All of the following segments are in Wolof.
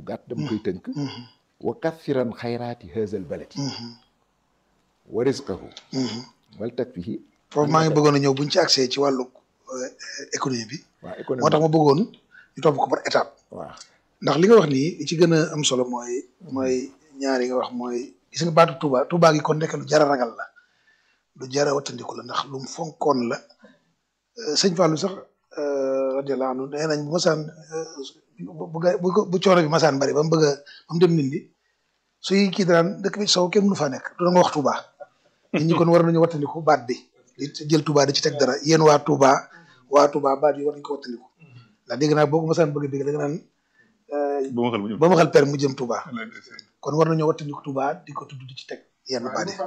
gàtt dama koy tënk wa kathiran xayraati haazal baladi wa rizqahu wal takfihi foofu maa ngi bëggoon a ñëw buñ ci accès ci wàllu économie bi waaw économie moo tax ma bëggoon ñu topp ko par étape waaw ndax li nga wax nii li ci gën a am solo mooy mooy ñaar yi nga wax mooy gis nga baatu Touba Touba gi kon nekk lu jara ragal la lu jara wattandiku la ndax lu mu fonkoon la sëñ Fallou sax radiyallahu anhu nee nañ bu masaan bu bu bu coono bi masaan bari ba mu bëgg a ba mu dem nit ñi suy kii daan dëkk bi sow kenn mënu faa nekk du nga wax Touba nit ñi kon war nañu wattandiku baat bi di jël Touba di ci teg dara yéen waa Touba waa Touba baat yi war nañu ko wattandiku ndax dégg naa boo ko masaan bëgg a dégg da nga naan ba ma xel mu ñëw ba ma xel per mu jëm Touba kon war nañoo wattandiku Touba di ko tudd di ci teg yenn baat yi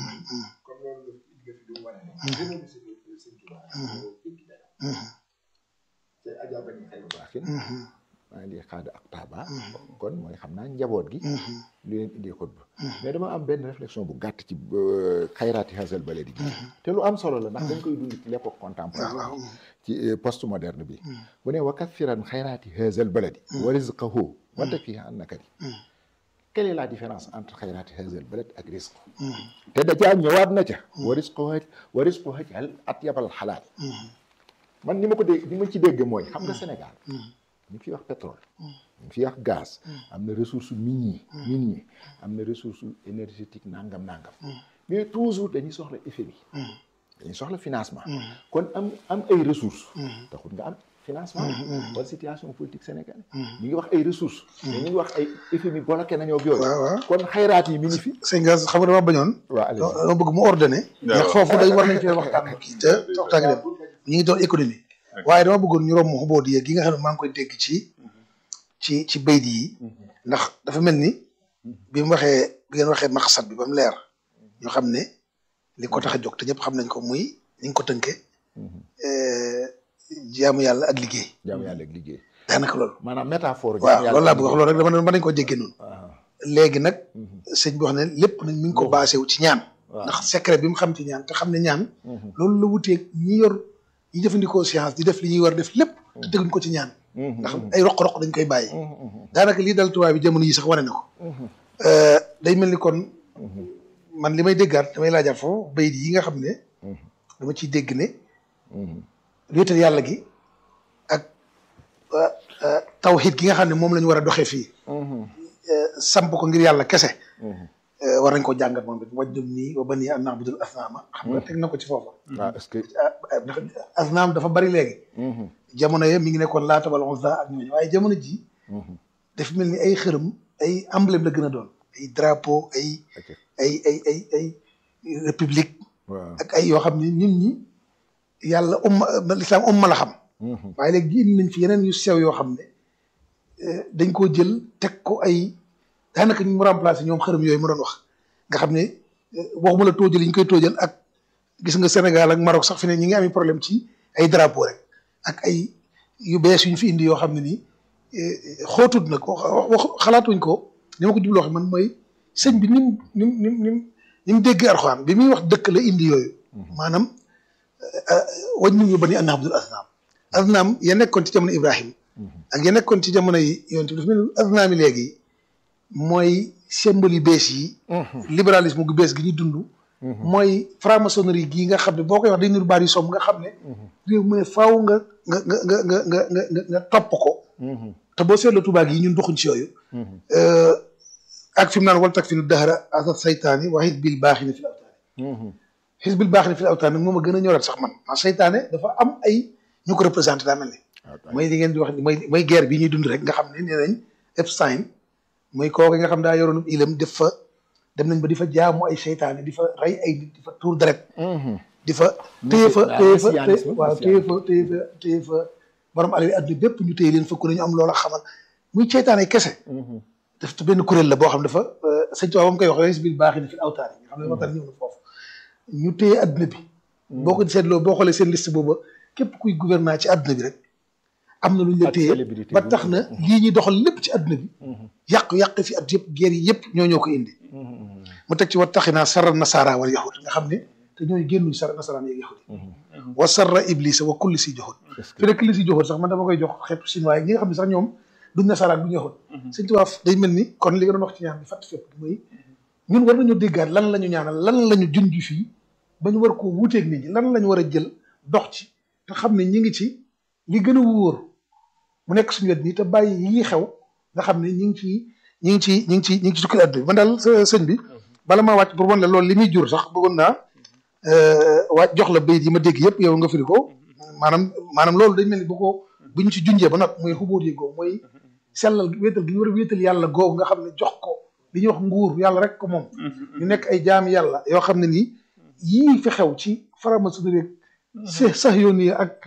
maa ngi xaada ak taaba kon mooy xam naa njaboot gi lu leen indi xutba mais dama am benn réflexion bu gàtt ci xayraati hasal baladi gi te lu am solo la ndax dañ koy dund ci l'époque contemporaine ci post moderne bi bu ne wa kathiran xayraati hasal baladi wa rizqahu wa takfihi an nakari quelle est la différence entre xayraati hasal balad ak risque te da caa ñëwaat na ca wa risqu wa risqu hajal at yabal xalaal man ni ma ko dégg ni ma ci dégg mooy xam nga Sénégal ñu fi wax pétrole ñu fi wax gaz am na ressource minier minier am na ressource énergétique nangam nangam mais toujours dañuy soxla FMI dañuy soxla financement kon am am ay ressources taxul nga am financement wala situation politique sénégalaise ñu ngi wax ay ressources mais ñu ngi wax ay FMI bloqué nañoo ak yooyu waaw waaw kon xayraat yi mi ngi fi sëñ Gas xam nga dama bañoon waaw allez dama bëgg mu ordonné ndax foofu dañ war nañ fee waxtaan kii te waxtaan dem ñu ngi doon économie waaye dama bëggoon ñu romb xubóot yi gi nga xam ne maa ngi koy dégg ci ci ci bayt yi ndax dafa mel ni bi mu waxee bi ngeen waxee maqsad bi ba mu leer ñu xam ne li ko tax a jóg te ñëpp xam nañ ko muy ni nga ko tënkee jaamu yàlla ak liggéey jaamu yàlla ak liggéey daanaka loolu maanaam métaphore waaw loolu laa bëgg wax loolu rek dama ne mën nañ koo jéggee noonu waaw léegi nag sëñ bi wax ne lépp nag mi ngi ko basé wu ci ñaan waaw ndax secret bi mu xam ci ñaan te xam ne ñaan loolu la wuteeg ñi yor ñi jëfandikoo science di def li ñuy war def lépp te teguñ ko ci ñaan ndax ay roq-roq dañ koy bàyyi daanaka lii dal tubaab bi jamono yi sax wane na ko day mel ni kon man li may déggaat damay laajaat foofu bayit yi nga xam ne dama ciy dégg ne wéetal yàlla gi ak tawxiid gi nga xam ne moom la ñu war a doxee fii samp ko ngir yàlla kese war nañ ko jàngat moom it wajjum nii wa banii an na'budul asnaama xam nga teg na ko ci foofa waaw est-ce que ndax asnaam dafa bari léegi jamono ye mi ngi nekkoon laata wala uzza ak ñooñu waaye jamono ji dafa mel ni ay xërëm ay emblème la gën a doon ay drapeau ay ok ay ay ay ay république waaw ak ay yoo xam ne nit ñi yàlla umma lislaam umma la xam waaye léegi indi nañ fi yeneen yu sew yoo xam ne eh, dañ koo jël teg ko ay daanaka ñu mu remplacé ñoom xërëm yooyu ma doon wax nga xam ne eh, waxuma la tóojal yi ñu koy tóojal ak gis nga Sénégal ak Maroc sax fi ne ñi ngi amee problème ci ay drapeau rek ak ay yu bees yu ñu fi indi yoo xam ne nii eh, xootut na ko wax xalaatuñ ko ni ma ko jubloo xam man mooy sëñ bi nim nim nim nim ni mu déggee Alxuraan bi muy wax dëkk la indi yooyu maanaam wañ ñu ba ni an na'budul asnaam asnaam ya nekkoon ci jamono Ibrahim ak ya nekkoon ci jamono yi yonent bi dafa mel ni asnaam yi léegi mooy symbole yu bees yi libéralisme gu bees gi ñu dund mooy franc-maçonnerie gii nga xam ne boo koy wax day niru baat yu som nga xam ne réew mu ne faaw nga nga nga nga nga nga nga nga nga topp ko te boo seetloo Tuubaa gi ñun doxuñ ci yooyu ak fi mu naan wal tak fi nu dahra asa saytaani wa xisbil baaxina fil awtaani xisbil baaxina fil awtaani nag moom a gën a ñorat sax man ma saytaane dafa am ay ñu ko représenté daa mel ni mooy li ngeen di wax mooy mooy guerre bi ñuy dund rek nga xam ne nee nañ Epstein mooy kooku nga xam daa yoroon ilam def fa dem nañ ba di fa jaamu ay seytaane di fa rey ay nit di fa tuur deret di fa téye fa téye fa messianisme, waaw téye fa téye fa téye fa borom alal yi adduna bépp ñu téye leen fa ku ne ñu am loola xamal muy seytaane kese daf te benn kuréel la boo xam dafa sëñ Tuubaa ba mu koy wax res bil baax na fi awtaan yi nga xam ne waxtaan ñëw na foofu ñu téye adduna bi boo ko seetloo boo xoolee seen liste booba képp kuy gouvernement ci adduna bi rek am na lu ñu la Ak téye célébrité ba bu tax na lii ñuy doxal lépp ci adduna bi yàq-yàq fi at yëpp guerre yi yëpp ñoo ñoo ko indi mu teg ci wa taxinaa sarra nasaara wal yahud nga xam ne te ñooy génnuñ sarra nasaraan yeeg yahud wa sarra iblisa wa kulli si joxut fi ne kulli si joxut sax man dama koy jox xeetu chinois yi ñi nga xam ne sax ñoom duñ nasaraan du ñu waxoon sëñ Tuubaa day mel ni kon li nga doon wax ci ñaan bi fàtt fépp mooy ñun war nañoo déggaat lan la ñu ñaanal lan la ñu junj fii ba ñu war koo wuuteeg nit ñi lan la ñu war a jël dox ci te xam ne ñi ngi ci li gën a wóor mu nekk suñu wet nii te bàyyi yii xew nga xam ne ñi ngi ci ñi ngi ci ñi ngi ci ñi ngi ci sukkil àdduna bi man daal sëñ bi bala maa wàcc pour wan la loolu li muy jur sax bëggoon naa wàcc jox la bayit yi ma dégg yëpp yow nga firi ko maanaam maanaam loolu dañ mel ni bu ko bu ñu ci junjee ba nag mooy xubóot yi googu mooy sellal wéetal gi ñu war a wéetal yàlla googu nga xam ne jox ko li ñuy wax nguur yàlla rek ko moom ñu nekk ay jaami yàlla yoo xam ne nii yii fi xew ci faramaçonnerie rek s sax yoon yi ak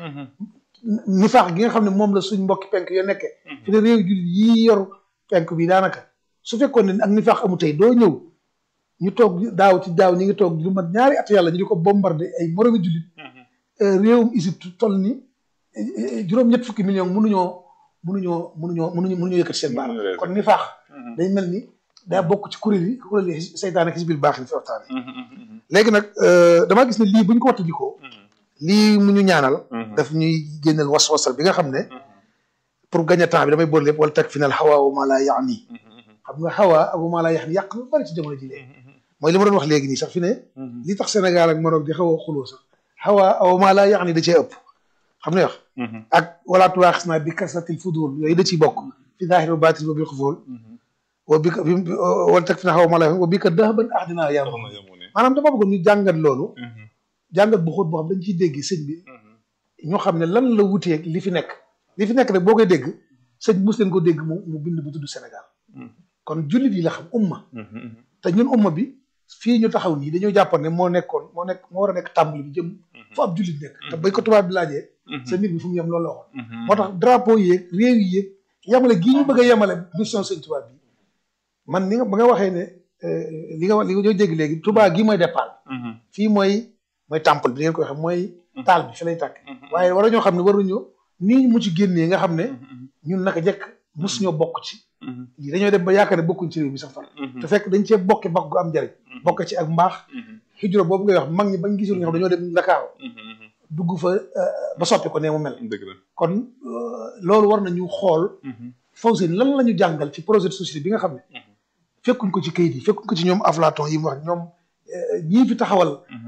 nifaax gi nga xam ne moom la suñ mbokki penk yoo nekkee fi ne réew jullit yii yor penk bi daanaka su fekkoon ne ak nifaax amu tey doo ñëw ñu toog daaw ci daaw ñi ngi toog lu mat ñaari at yàlla ñu di ko bombardé ay moromi jullit réewum Égypte toll ni juróom-ñett fukki million mënuñoo mënuñoo mënuñoo mënuñu mënuñoo yëkkati seen baar kon nifaax day mel ni daa bokk ci kuréel yi kuréel yi seytaane ak xisbil baax ni fi waxtaane léegi nag damaa gis ne lii bu ñu ko wattandikoo lii mu ñu ñaanal daf ñuy génneel was-wasal bi nga xam ne pour gagner temps bi damay boole lépp wala teg fi nal xawaa wa maa laa yaani xam nga xawaa ak wa maa laa yaani yàq lu bari ci jamono ji léegi mooy li ma doon wax léegi nii sax fi ne li tax Sénégal ak Maroc di xaw a xuloo sax xawaa wa maa laa yaani da cee ëpp xam ne wax ak wala tuwaaxis naa bi kasratil fudul yooyu da ciy bokk fi zaahir wa baatin wa bil xufool wa bi wala teg fi na xaw ma la wa bi ka dahaban ahdinaa yaa maanaam dama bëggoon ñu jàngat loolu jàngat bu xóot boo xam dañ ciy dégg sëñ bi ñu xam ne lan la wuteeg li fi nekk li fi nekk rek boo koy dégg sëñ mus leen ko dégg mu mu bind bu tudd Sénégal kon jullit yi la xam umma te ñun umma bi fii ñu taxaw nii dañoo jàppoon ne moo nekkoon moo nekk moo war a nekk tàmbali bi jëm fu ab jullit nekk te bañ ko tubaab bi laajee sa mbir bi fu mu yem loolu la waxoon moo tax drapeau yi yéeg réew yi yéeg yemale gii ñu bëgg a yemale mission sëñ tubaab bi man ni nga ba nga waxee ne li nga li nga dégg léegi tubaab gi mooy départ fii mooy mooy temple bi ngeen koy xam mooy taal bi fi lay tàkk waaye war ñoo xam ne waruñu nii mu ci génnee nga xam ne ñun naka jekk mus ñoo bokk ci lii dañoo dem ba yaakaar ne bokkuñ ci réew mi sax far te fekk dañ cee bokke bokk gu am njariñ bokk ci ak mbaax xijro boobu ngay wax mag ñi bañ gisul nga xam dañoo dem Ndakaaru dugg fa ba soppi ko ne mu mel kon loolu war nañu xool faw seen lan la ñu jàngal ci projet de société bi nga xam ne fekkuñ ko ci kayit yi fekkuñ ko ci ñoom Aflaton yi mu wax ñoom ñii fi taxawal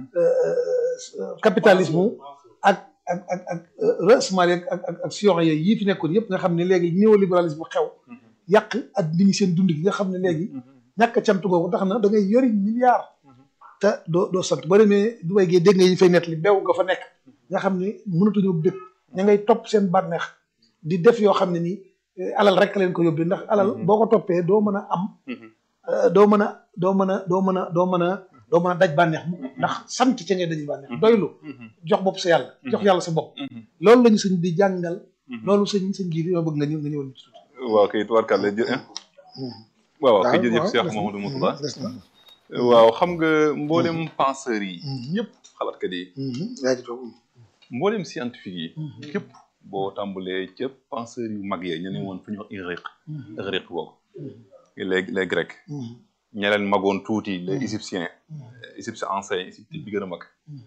capitalisme ak ak ak ak rasmal ak ak ak sion yooyu yii fi nekkoon yëpp nga xam ne léegi néolibéralisme xew yàq ak nit ñi seen dund gi nga xam ne léegi ñàkk a cant googu tax na da ngay yori milliard te doo doo sant boo demee du way gee dégg nga yi fay nett li beew nga fa nekk nga xam ne mënatuñoo dëkk ña ngay topp seen bànneex di def yoo xam ne nii alal rek leen ko yóbbee ndax alal boo ko toppee doo mën a am doo mën a doo mën a doo mën a doo mën a doo mën a daj bànneex mu ndax sant ca ngay daj bànneex doylu jox bopp sa yàlla jox yàlla sa bopp loolu lañu sëñ di jàngal loolu sëñ sëñ gii dima bëgg nga ñëw nga ñëwal ñu tuuti waaw kay tubaarkàlla jë waaw waaw kay jërëjëf Cheikh Mamadou Moustapha waaw xam nga mboolem penseurs yi ñëpp xalaatkat yi yaa ci toog mboolem scientifique yi képp boo tàmbalee ca penseurs yu mag yee ñu ne woon fu ñu wax Ighriq Ighriq boobu les les grecs ña leen magoon tuuti les égyptiens égyptiens anciens égypte bi gën a mag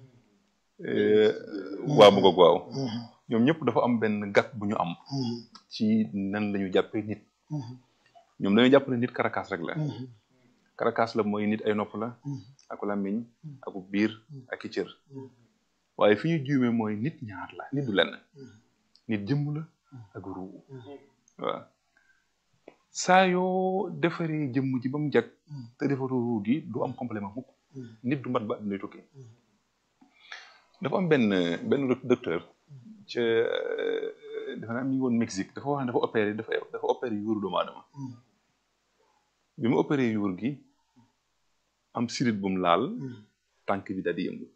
waaw mu goog waaw ñoom ñëpp dafa am benn gàtt bu ñu am ci nan la ñu jàppee nit ñoom dañuy jàpp ne nit karakaas rek la karakaas la mooy nit ay nopp la ak làmmiñ ak biir ak i cër waaye fi ñu juumee mooy nit ñaar la nit du lenn nit jëmm la ak ruu waaw saa yoo defaree jëmm ji ba mu jag te defaroo ruu gi du am complément mukk nit du mat ba am lay tukki dafa am benn benn docteur ca dafa naa mi ngi woon Mexique dafa wax ne dafa opéré dafa dafa opéré yuuru doomu aadama bi mu opéré yuur gi am sirit bu mu laal tànk bi daal di yëngu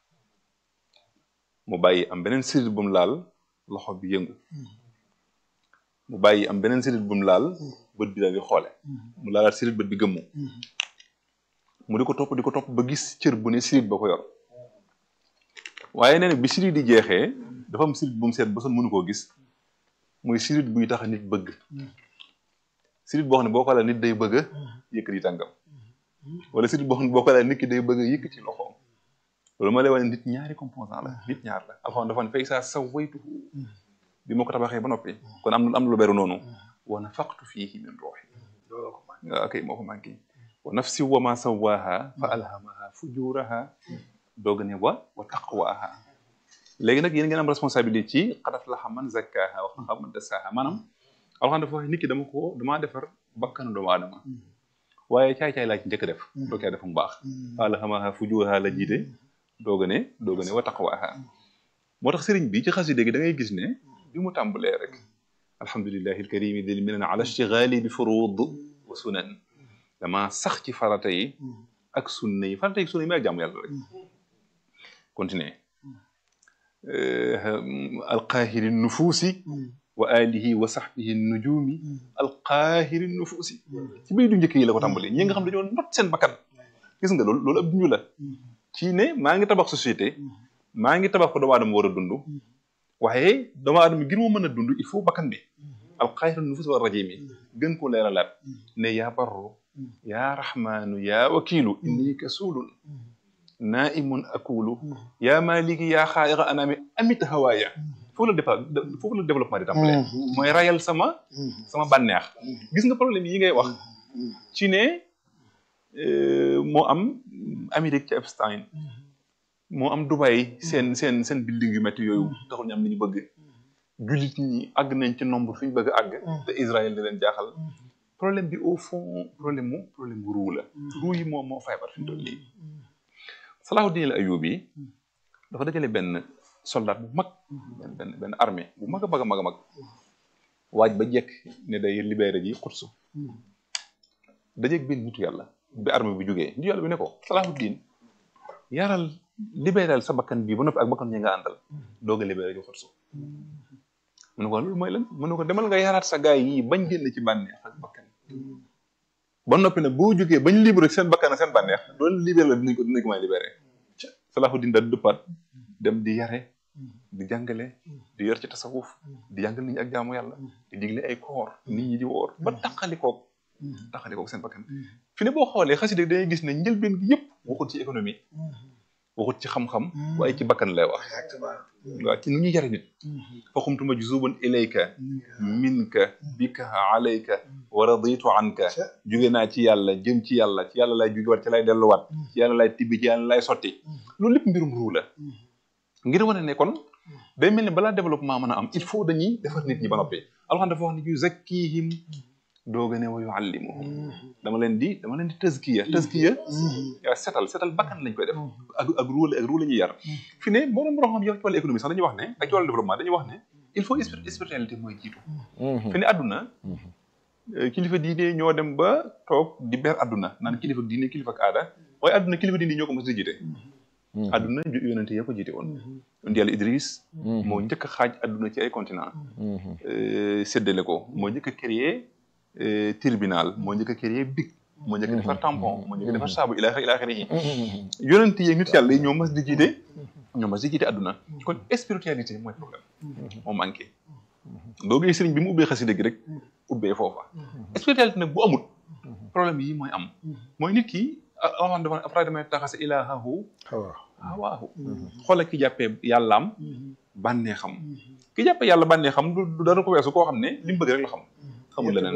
mu bàyyi am beneen sirit bu mu laal loxo bi yëngu mu bàyyi am beneen sirit bu mu laal bët bi daal di xoole mu laalaat sirit bët bi gëmmu mu di ko topp di ko topp ba gis cër bu ne sirit ba ko yor waaye nee na bi sirit di jeexee dafa am sirit bu mu seet ba son mënu koo gis muy sirit buy tax nit bëgg sirit boo xam ne boo ko laalee nit day bëgg a yëkkati tànkam wala sirit boo xam ne boo ko laalee nit ki day bëgg a yëkkati loxoom loolu ma lay wane nit ñaari composant la nit ñaar la alxam dafa ne fay saa sa waytu bi ma ko tabaxee ba noppi kon am na am na lu beru noonu wa nafaqtu fihi min ruuxi waaw kay moo ko manqué wa nafsi wa ma sawaaha fa alhamaha fujuraha doog ne wa wa taqwaha léegi nag yéen ngeen am responsabilité ci qad aflaha man zakkaha wa xaba man dassaha maanaam alxam dafa wax nit ki dama ko damaa defar bakkanu doomu aadama waaye caay-caay laa ci njëkk def doo caa def mu baax fa alhamaha fujuraha la jiite doog ne doog ne wa taqwaha moo tax sëriñ bi ci xasida gi da ngay gis ne bi mu tàmbalee rek alhamdulillahi alkarimi dil minan ala ishtigali bi furud wa sunan dama sax ci farata yi ak sunna yi farata yi sunna yi may ak jàmm yàlla rek continuer alqaahiri nufuusi wa alihi wa sahbihi nujumi alqaahiri nufuusi ci bay du njëkk yi la ko tàmbalee ñi nga xam dañoo not seen bakkan gis nga loolu loolu ab ñu la ci ne maa ngi tabax société maa ngi tabax ko doomu aadama war a dund waaye doomu aadama ngir mu mën a dund il faut bakkan bi alqaahiri nufuusi wa rajimi gën ko leeralaat ne yaa barru yaa rahmaanu yaa wakiilu inni kasuulun naimun akulu yaa maliki yaa xaayira anaami amit hawaaya foofu la départ foofu la développement di tàmbalee mooy rayal sama sama bànneex gis nga problème yi ngay wax ci ne moo am Amérique ci Epstein moo am Dubai seen seen seen building yu métti yooyu taxul ñu am li ñu bëgg jullit ñi àgg nañ ci nombre fi ñu bëgg a àgg te Israël di leen jaaxal problème bi au fond problème mu problème mu ruu la ruu yi moo moo feebar fi mu toll nii Salahuddin al Ayyubi dafa dajale benn soldat bu mag benn benn benn armée bu mag a mag a mag a mag waaj ba jekk ne day libéré ji Quds dajeeg benn nitu yàlla bi armée bi jógee nitu yàlla bi ne ko Salahuddin yaral libéral sa bakkan bii ba noppi ak bakkan ñi nga àndal doog a libéré ji Quds mu ne ko loolu mooy lan mu ne ko demal nga yaraat sa gaay yi bañ génn ci bànneex ak bakkan ba noppi nag boo jógee bañ libéré seen bakkan ak seen bànneex loolu libéré la dinañ ko dinañ ko may libéré Salahuddin daal dëppaat dem di yare di jàngale di yor ci tasawuf di jàngal nit ñi ak jaamu yàlla di digle ay koor nit ñi di woor ba taqalikoog taqalikoog seen bakkan fi ne boo xoolee xasida dangay gis ne njëlbeen gi yëpp waxut ci économie waxut ci xam-xam waaye ci bakkan lay wax waaw ci nu ñuy yare nit fa xumtuma juzuban ilayka minka bika alayka wa raditu anka jóge naa ci yàlla jëm ci yàlla ci yàlla lay jóge waat ci lay delluwaat ci yàlla lay tibbi ci yàlla lay sotti loolu lépp mbirum ruu la ngir wane ne kon day mel ni balaa développement mën a am il faut dañuy defar nit ñi ba noppi alxam dafa wax ne yu zakkihim dooga ne wa yuallimuhum dama leen di dama leen di tazkiya tazkiya yaa setal setal bakkan lañ koy def ak ak ruu ak ruu la ñuy yar fi ne borom borom xam yow ci wàllu économie sax dañuy wax ne ak ci wàllu développement dañuy wax ne il faut spiritualité mooy jiitu fi ne àdduna kilifa diine ñoo dem ba toog di ber àdduna naan kilifa diine kilifa ak aada waaye àdduna kilifa diine ñoo ko mos di jiite àdduna yonente ya ko jiite woon yonent yàlla Idris moo njëkk a xaaj àdduna ci ay continent séddale ko moo njëkk a créer tribunal moo njëkk a créer big moo njëkk a defar tampon moo njëkk a defar saabu ilaa ilaa xirihi yonente yeeg nit yàlla yi ñoo mas di jiite ñoo mas di jiite àdduna kon spiritualité mooy problème moo manqué doo gis sëriñ bi mu ubbee xasida gi rek ubbee foofa spiritualité nag bu amut problème yi mooy am mooy nit ki aman dafa après damay taxase ilaahahu hawaahu xoolal ki jàppee yàllaam bànnee xam ki jàppee yàlla bànnee xam du dara ko weesu koo xam ne li mu bëgg rek la xam xamul leneen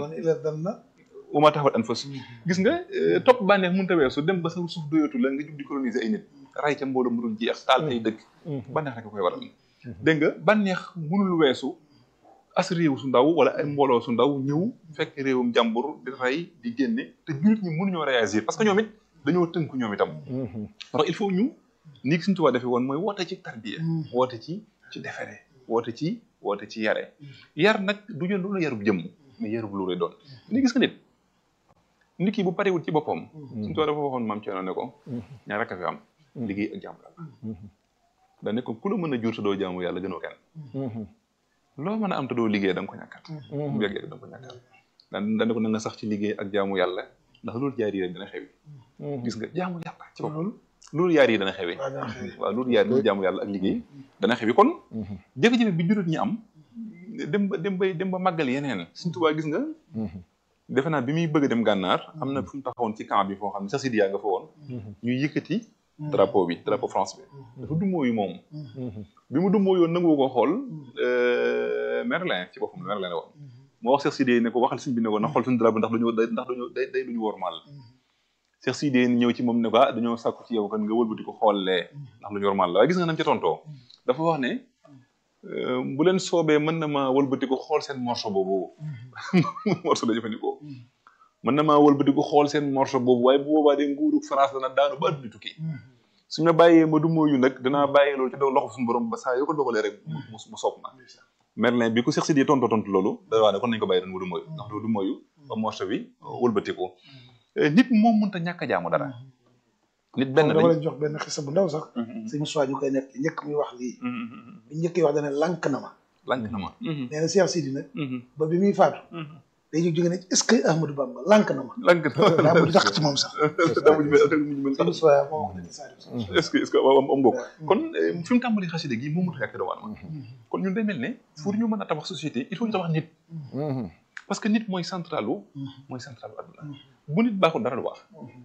uma taxawat an fas gis nga topp bànneex mënut a weesu dem ba sa suuf doyatu la nga jug di coloniser ay nit ray ca mbooloo mu dul jeex taal ay dëkk bànneex rek koy waral dégg nga bànneex mënul weesu as réew su ndaw wala ay mbooloo su ndaw ñëw fekk réewum jàmbur di rey di génne te jullit ñi mënuñoo réagir parce que ñoom it dañoo tënku ñoom itam ndax il faut ñu ni suñu tubaab defee woon mooy woote ci tarbiya woote ci ci defere woote ci woote ci yare yar nag du ñu loolu yarub jëmm mais yarub lu lay doon ni gis nga nit nit ki bu parewul ci boppam suñu tubaab dafa waxoon maam Thierno ne ko ñaar rek a fi am liggéey ak jaamu yàlla da ne ko ku la mën a jur te doo jaamu yàlla gënoo kenn loo mën a am te doo liggéey da nga ko ñàkkat bu yàgg-yàgg da nga ko ñàkkat daan dane ko na nga sax ci liggéey ak jaamu yàlla ndax loolu jaar yi rek dana xewi gis nga jaamu yàlla ci boppam loolu yaar yi dana xewi waaw loolu yaar loolu jaamu yàlla ak liggéey dana xewi kon jafe-jafe bi juróot ñi am dem ba dem ba dem ba màggal yeneen suñ tubaa gis nga defe naa bi muy bëgg a dem gànnaar am na fu mu taxawoon ci camp bi foo xam ne sax Sidiya nga fa woon ñuy yëkkati drapeau bi drapeau France bi dafa dummóoyu moom bi mu dummóoyoon nangu ko xool Merlin ci boppam Merlin la woon moo wax Cheikh Sidé ne ko waxal sëñ bi ne ko na xool suñu drapeau ndax dañoo day ndax dañoo day day lu ñu wormaal Cheikh Sidé ñëw ci moom ne ko ah dañoo sàkku ci yow kan nga wëlbati ko xoolee ndax lu ñu wormaal la waaye gis nga nam ca tontoo dafa wax ne euh, bu leen soobee mën na maa wëlbati ko xool seen morceau boobu morceau la jëfandikoo mën na maa wëlbati ko xool seen morceau boobu waaye bu boobaa de nguuru France dana daanu ba adduna tukki suñ ma bàyyee ma du mooyu nag danaa bàyyee loolu ci doog loxo suñu borom ba saa yoo ko dogalee rek mu mu mu soob ma Merlin bi ko Cheikh Sidé tontu tontu loolu da waa ne kon nañu ko bàyyi doon mu du mooyu ndax du mooyu ba morceau bi wëlbatiku nit moom mënta ñàkk a jaamu dara nit benn dama dañ leen jox benn xisa bu ndaw sax sëñ Moussa ñu koy nekk njëkk muy wax lii bi njëkk yi wax dana lànk na ma lank na ma nee na Cheikh Sidi nag ba bi muy faatu day jóg jóge ne est-ce que Ahmadou Bamba lànk na ma lank na daa mujj tax ci moom sax daa mujj mel daa mujj mel sëñ Moussa moo wax ne saa est-ce que est-ce que am am mbokk kon eh, fi mu tàmbali xasida gi moom mënut a yàq doomu aadama kon ñun day mel ne pour ñu mën a tabax société il faut ñu tabax nit parce que nit mooy centralu mooy centralu adduna bu nit baaxul dara du baax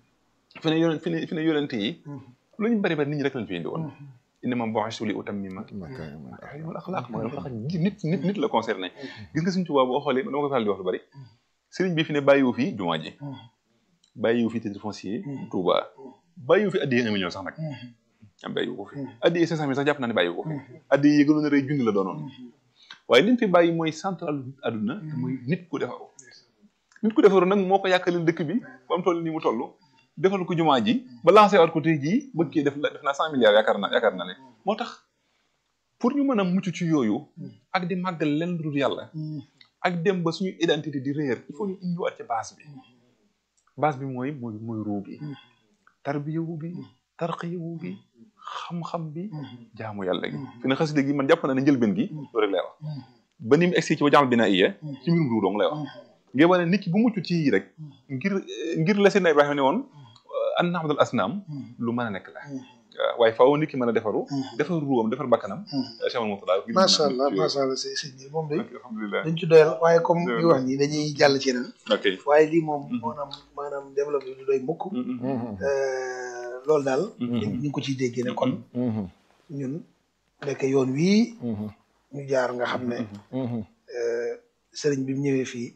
fi ne yonent fi ne fi ne yonente yi lu ñu bari bari nit ñi rek lañ fi indi woon innama bu'istu li utammima makaarimal axlaaq mooy dafa tax nit nit nit la concerné gis nga suñ tubaab boo xoolee dama koy faral di wax lu bari sëriñ bi fi ne bàyyiwu fi jumaa ji bàyyiwu fi titre foncier Touba bàyyiwu fi addiyee un million sax nag am bàyyiwu ko fi addiyee cinq cent mille sax jàpp naa ne bàyyiwu ko fi addiyee yi gënoon a rëy junni la doonoon waaye li mu fi bàyyi mooy central adduna te mooy nit ku defaru nit ku defaru nag moo ko yàkkalil dëkk bi ba mu toll nii mu toll defal ko jumaa ji ba lancé waat ko tey jii bëggee def def naa cent milliards yaakaar naa yaakaar naa ne moo tax pour ñu mën a mucc ci yooyu ak di màggal leen lu dul yàlla ak dem ba suñu identité di réer il faut ñu indiwaat ci base bi base bi mooy mooy mooy ruu bi tarbiyawu bi tarqiyawu bi xam-xam bi jaamu yàlla gi fi ne xasida gi man jàpp naa ne njëlbeen gi loolu rek lay wax ba ni mu egsi ci ba jàmm bina iya ci mbirum ruu dong lay wax ngir wane nit ki bu mucc ci yii rek ngir ngir la seen Ibrahima ne woon an naxmadal asnaam lu mën a nekk la waaw waaye faaw nit ki mën a defaru defar ruwam defar bakkanam Cheikh Moutada macha allah macha allah sëñ sëñ bi moom day alhamdulilah dañ ci doyal waaye comme li wax nii dañuy jàll ci yeneen ok waaye lii moom maanaam maanaam développé du doy mukk loolu daal ñu ngi ko ciy déggee ne kon ñun nekk yoon wii ñu jaar nga xam ne sëriñ bi mu ñëwee fii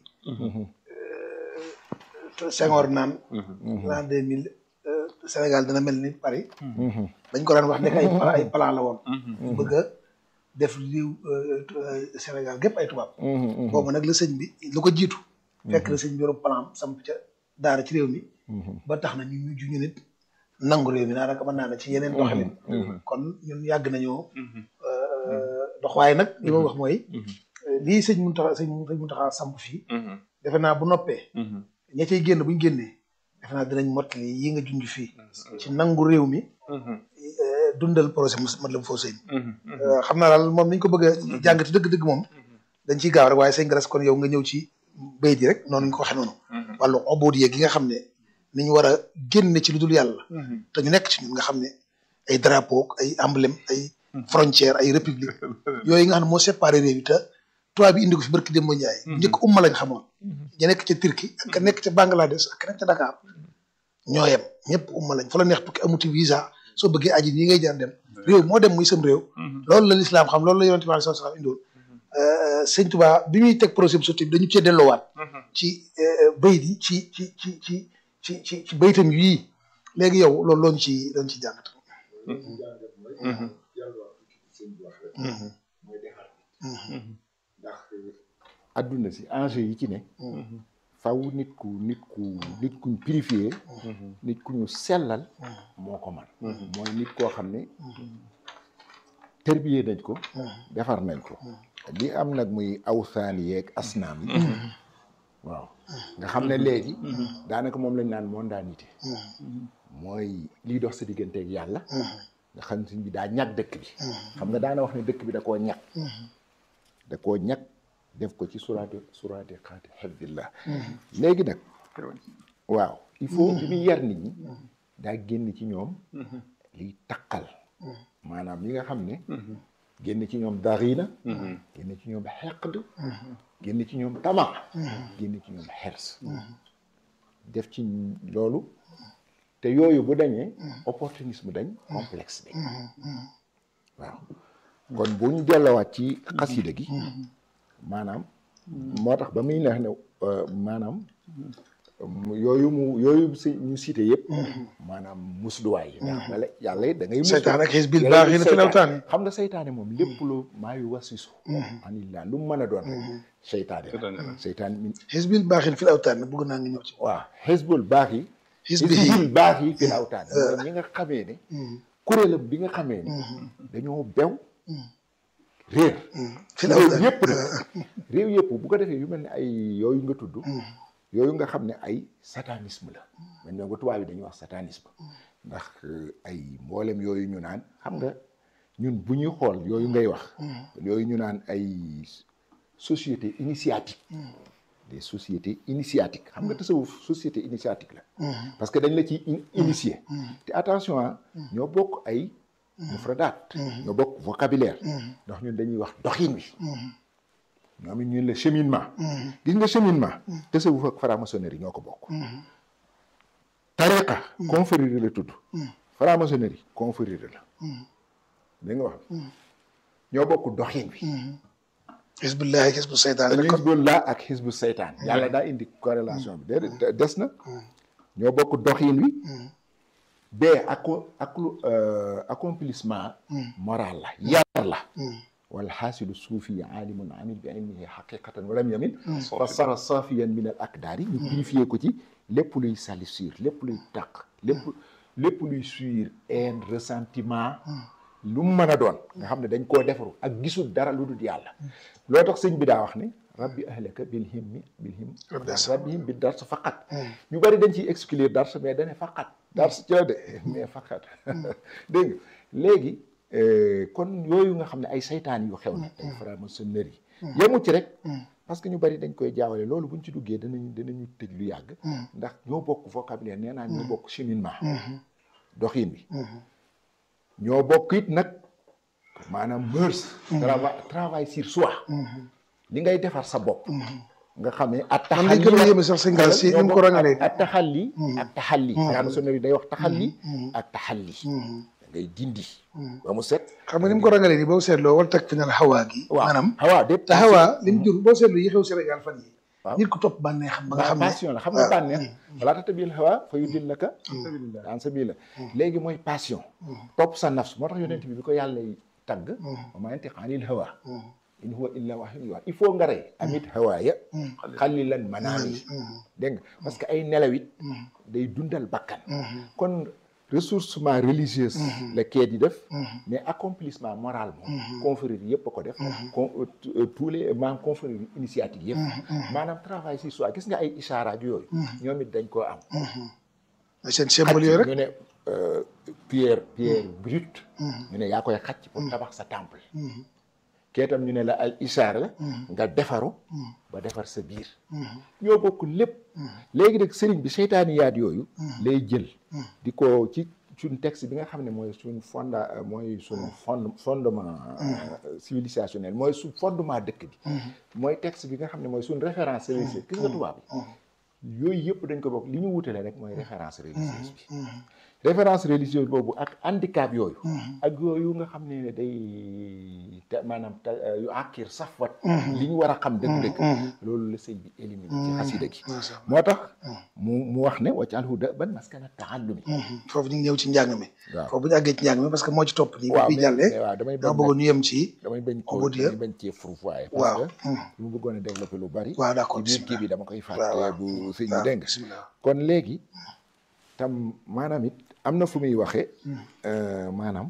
Senghor naan l'an deux mille Sénégal dana mel ni Paris dañ ko daan wax nekk ay ay plan la woon bëgg a def liw Sénégal gépp ay tubaab boobu nag la sëñ bi lu ko jiitu fekk la sëñ bi yoru plan samp ca daara ci réew mi ba tax na ñu ñu ñu nit nangu réew mi naa naka mën naa ne ci yeneen doxalin kon ñun yàgg nañoo dox waaye nag li ma wax mooy lii sëñ Mountakha sëñ sëñ Mountakha samp fii defe naa bu noppee ña cay génn buñ génnee defe naa dinañ mottali yi nga junj fii ci nangu réew mi dundal projet Matlaboul Fawzayni xam naa daal moom niñ ko bëgg a jàngati dëgg-dëgg moom dañ ciy gaaw rek waaye sëñ Garas kon yow nga ñëw ci béy di rek noonu ñu ko waxee noonu wàllu obood yeeg gi nga xam ne ni ñu war a génne ci lu dul yàlla te ñu nekk ci ñun nga xam ne ay drapeau ay emblème ay frontière ay république yooyu nga xam ne moo séparé réew yi te tubaab bi indi ko fi barki Demba Ndiaye njëkk umma lañ xamoon ña nekk ca Turquie ak ka nekk ca Bangladesh ak ka nekk ca Dakar ñoo yem ñëpp umma lañ fa la neex tukki amuti visa soo bëggee aji nii ngay jaar dem réew moo dem muy sam réew loolu la lislaam xam loolu la yonent bi sallallahu alayhi wasallam indoon sëñ Tuubaa bi muy teg projet bi surtout dañu cee delloowaat ci bayit yi ci ci ci ci ci ci ci baytam yii léegi yow loolu looñu ci looñu ci jàngat ndax adduna si enjeu yi ci ne faw nit ku nit ku nit kuñ purifié nit ku ñu sellal moo ko man mooy nit koo xam ne tërbiyee nañ ko defar nañ ko li am nag muy awsaan yeeg asnaam yi waaw nga xam ne léegi daanaka moom lañ naan mondanité mooy liy dox sa digganteeg yàlla nga xam ne bi daa ñag dëkk bi xam nga daana wax ne dëkk bi da koo ñag da koo ñag def ko ci suraati suraati xaati xifdillah léegi nag waaw il faut bi muy yar nit ñi daa génn ci ñoom liy taqal maanaam yi nga xam ne génn ci ñoom darina génn ci ñoom xeqd génn ci ñoom tama génn ci ñoom xers def ci loolu te yooyu bu dañee opportunisme dañ complexe dañ waaw kon bu ñu dellowaat ci xasida gi maanaam moo tax ba muy neex ne euh, maanaam mu- yooyu mu yooyu si ñu cité yëpp maanaam musluwaay yi ndax wala yàlla it da ngay muslu seytaan ak xisbil yàlla baax yi it na fi seytaane. lawtaani xam nga seytaane moom lépp lu maa yu wasisu anillah lu mu mën a doon rek seytaane Seytaane la la. seytaane min xisbil baax yi na fi lawtaani bëgg naa nga ñëw ci waaw xisbul baax yi xisbi xisbul baax yi fi awtaan mooy ñi nga xamee ne kuréelam bi nga xamee ne dañoo bew réer fi réew lawtaani yëpp nag réew yëpp bu ko defee yu mel ne ay yooyu nga tudd yooyu nga xam ne ay satanisme la man ñoo nga tubaab yi dañuy wax satanisme ndax euh, ay mboolem yooyu ñu naan xam nga ñun bu ñuy xool yooyu ngay wax yooyu ñu naan ay société initiatique des sociétés initiatiques xam nga tasawuf société initiatique la parce que dañ la ci in- initier te attention ah ñoo bokk ay mufradaat ñoo bokk vocabulaire ndax ñun dañuy wax doxin wi ñoom it ñun la cheminement gis nga cheminement tasawuf ak franc-maçonnerie ñoo ko bokk tariqa confrérie la tudd franc-maçonnerie confrérie la dégg nga wax ñoo bokk doxin wi xisbillahi xisbu seytaan rek kon Hizbullah ak Hizbu seytaan yàlla daa indi corrélation bi déedéet des na ñoo bokk doxin wi bee ak ak lu accomplissement moral la yar la wal xaasilu suufi aalimun amil bi ilmihi xaqiqatan walam yamin fa sara safiyan min al akdaari ñu purifié ko ci lépp luy salissure lépp luy taq lépp lépp luy suir haine ressentiment lu mu mën a doon nga xam ne dañ koo defaru ak gisul dara lu dul yàlla loo tax sëñ bi daa wax ne rabbi ahlaka bil himmi bil him rabbihim bi dars faqat ñu bari dañ ciy exclure dars mais dane faqat dars ci la de mais faqat dégg nga léegi kon yooyu nga xam ne ay saytaan yu xew na ay franc-maçonnerie yemu ci rek parce que ñu bari dañ koy jaawale loolu buñ ci duggee danañ danañu tëj lu yàgg ndax ñoo bokk vocabulaire nee naa ñoo bokk cheminement doxin bi ñoo bokk it nag maanaam mœurs travail travail sur soi li ngay defar sa bopp nga xamee at man li gën a yéeme sax sëñ Gaal si ni mu ko rangalee ak taxalli ak taxalli franc-maçonnerie day wax taxalli ak taxalli da ngay dindi ba mu set xam nga ni mu ko rangalee nii boo seetloo wal tag fi nal xawaa gi waaw maanaam xawaa dépp te xawaa li mu jur boo seetloo yi xew Sénégal fan yi waaw nit ku topp bànnee xam ba nga xam ne passion la xam nga bànneex walaa tatabil hawa fa yudillaka an sabila léegi mooy passion topp sa nafs moo tax yonent bi bi ko yàlla tagg wa maa yantiqu anil hawa in huwa illa wahyun yuuhaa il faut nga rey amit hawaaya xalilan manaami dégg nga parce que ay nelawit day dundal bakkan kon ressourcement religieuse la kee di def mais accomplissement moral moom confrérie yëpp a ko def con tous les maanaam confrérie initiative yëpp maanaam travail si soi gis nga ay ishaaraat yooyu ñoom it dañ koo am seen symbole yooyu rek ñu ne pierre pierre brute ñu ne yaa koy xacc pour tabax sa temple kee tam ñu ne la al ishaar la nga defaru ba defar sa biir ñoo bokk lépp léegi nag sëriñ bi seytaaniyaat yooyu lay jël di ko ci suñ texte bi nga xam ne mooy suñ fonda mooy suñ fond fondement civilisationnel mooy suñ fondement dëkk bi mooy texte bi nga xam ne mooy suñ référence religieuse gis nga tubaab bi yooyu yëpp dañ ko bokk li ñu wutale rek mooy référence religieuse bi référence religieuse boobu ak handicap yooyu ak yooyu nga xam ne day te maanaam te yu àkkir safwat li ñu war a xam dëgg-dëgg loolu la sëñ bi éliminé ci xasida gi moo tax mu mu wax ne waccal da ban maskana taallumi foofu ñu ngi ñëw ci njàng mi waaw foofu bu ñu àggee ci njàng mi parce que moo ci topp nii waaw bi jàllee waaw damay bañ dama bëggoon ñu yem ci damay bañ ko Au dire. damay bañ cee fourvoyer waaw parce que li mu bëggoon a développer lu bari waaw d'accord ci biir kii bi dama koy waaw fàtte waaw. bu sëñ bi waaw dégg nga bismillah kon léegi tam maanaam it am na fu muy waxee maanaam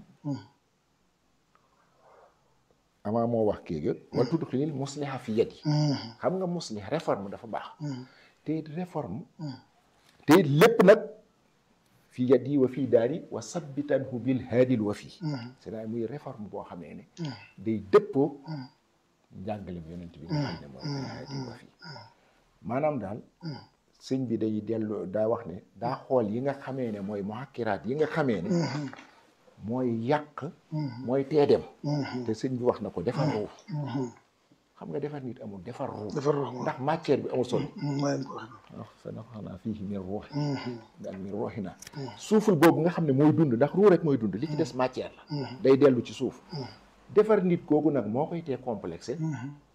amaa moo wax kii ga wal tudxilil musliha fi yadi xam nga muslih réforme dafa baax te it réforme te it lépp nag fi yadi wa fii daari wa sabbitanhu bil haadil wa fii c'est-à-dire muy réforme boo xamee ne day dëppoo njàngale bi yonent bi nga xam ne mooy bil haadil wa fii maanaam daal sëñ bi day dellu daa wax ne daa xool yi nga xamee ne mooy muhakkiraat yi nga xamee ne mooy yàq mooy teedem te sëñ bi wax na ko defar ruuf xam nga defar nit amul defar ruuf defar ruux ndax matière bi amul solo mooy ko wax wax sa nafaxnaa fiihi min ruuhi daal min ruuhina suuful boobu nga xam ne mooy dund ndax ruu rek mooy dund li ci des matière la day dellu ci suuf defar nit kooku nag moo koy tee complexé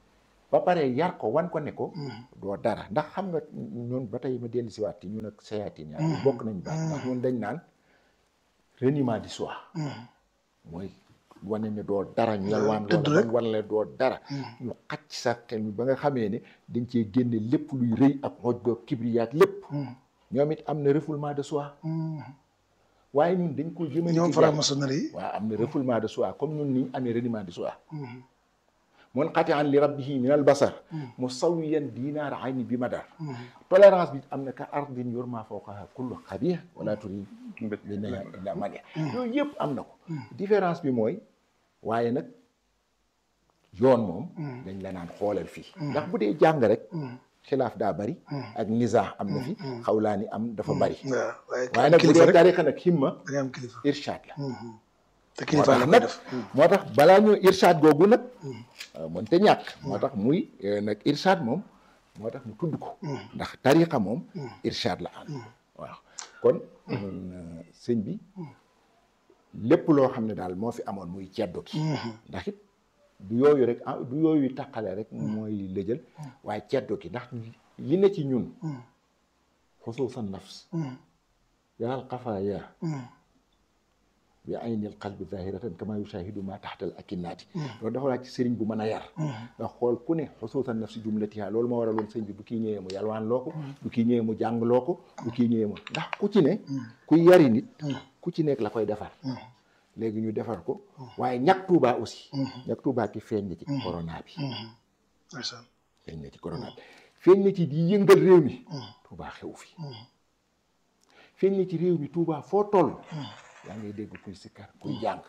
ba pare yar ko wan ko ne ko doo dara ndax xam nga ñun ba tey ma dellu si waat ci ñun ak sayaatin yaa bokk nañ baax ndax ñun dañ naan reniement du soi mooy wane ne doo dara ñu yalwaan tëdd loola rek. wan la doo dara ñu xacc sa xel mi ba nga xamee ne dañ cee génne lépp luy rëy ak xoj ba kibriyaat lépp ñoom it am na refoulement de soi waaye ñun dañ ko jëmale ñoom ci yàlla. franc-maçonnerie yi waaw am na refoulement de soi comme ñun ni ñu amee reniement de soi mun xati an li rabbihi min al basar musawiyan dinaar ayni bi madar tolérance bi am na ka ardin yurma fawqaha kullu xabih wala turi li na illa mania yooyu yëpp am na ko différence bi mooy waaye nag yoon moom dañ la naan xoolal fii ndax bu dee jàng rek xilaaf daa bari ak nizaa am na fi xawlaani am dafa bari waaw waaye waaye nag bu kilifa dee rek tarixa nag himma da ngay am kilifa irshad la te moo kilifa la tax koy nag def moo tax balaa ñu irshad googu nag mënte ñàkk moo tax muy eh, nag irshad moom moo tax mu tudd ko ndax tariqa moom irshad la am waaw kon euh, sëñ bi lépp loo xam ne daal moo fi amoon muy ceddo ki ndax it du yooyu rek ah du yooyu taqale rek mooy lëjal waaye ceddo ki ndax li ne ci ñun xusuusan nafs yaal xafaaya bi aynil qalbi zahiratan kama yushahidu ma taxtal akinnaati loolu dafa laaj ci sëriñ bu mën a yar nga xool ku ne xusuusan nafsi jumlatiha loolu moo waraloon sëñ bi bu kii ñëwee mu yalwaan loo ko bu kii ñëwee mu jàng loo ko bu kii ñëwee mu ndax ku ci ne kuy yari nit ku ci nekk la koy defar léegi ñu defar ko waaye ñàkk tuubaa aussi ñàkk tuubaa ki feeñ na ci corona bi macha allah feeñ na ci corona bi feeñ na ci di yëngal réew mi tuubaa xew fi feeñ na ci réew mi tuubaa foo toll yaa ngay dégg kuy sikkar kuy jàng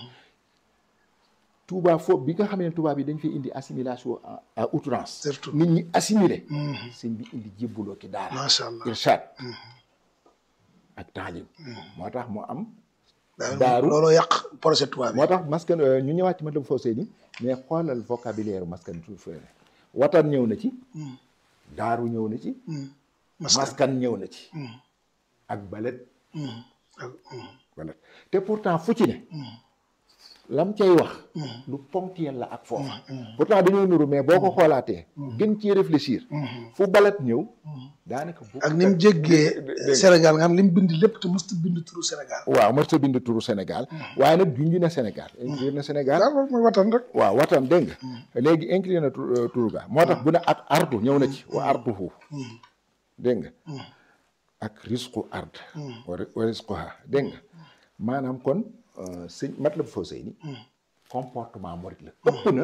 Touba foofu bi nga xamee ne Touba bi dañ fi indi assimilation à à outrance Surtout. nit ñi assimilé sëñ bi indi jébbuloo ki daara macha allah irshad ak taalim moo tax mu am daaru daaru. looloo yàq projet tubaab bi moo tax maskan euh, ñu ñëwaat ci ma dem foo ni mais xoolal vocabulaire maskan tu fere watan ñëw na ci daaru ñëw na ci maskan maskan ñëw na ci ak balet balet te pourtant fu ci ne lam cay wax lu ponctuel la ak foofa pourtant dañoo nuru mais boo ko xoolaatee gën ci réfléchir fu balet ñëw daanaka bu ak ni mu jéggee Sénégal nga xam li mu bind lépp te mosut bind turu Sénégal waaw mos a bind turu Sénégal waaye nag junj na Sénégal inclure na Sénégal daal loolu mooy watan rek waaw watan dégg nga léegi inclure na tur- euh, turu ga moo tax bu ne ak ardu ñëw na ci wa arduhu dégg nga ak risqu ard wa ri- wa risquha dégg nga maanaam kon euh, sëñ Matlabul Fawzayni comportement morit la ëpp na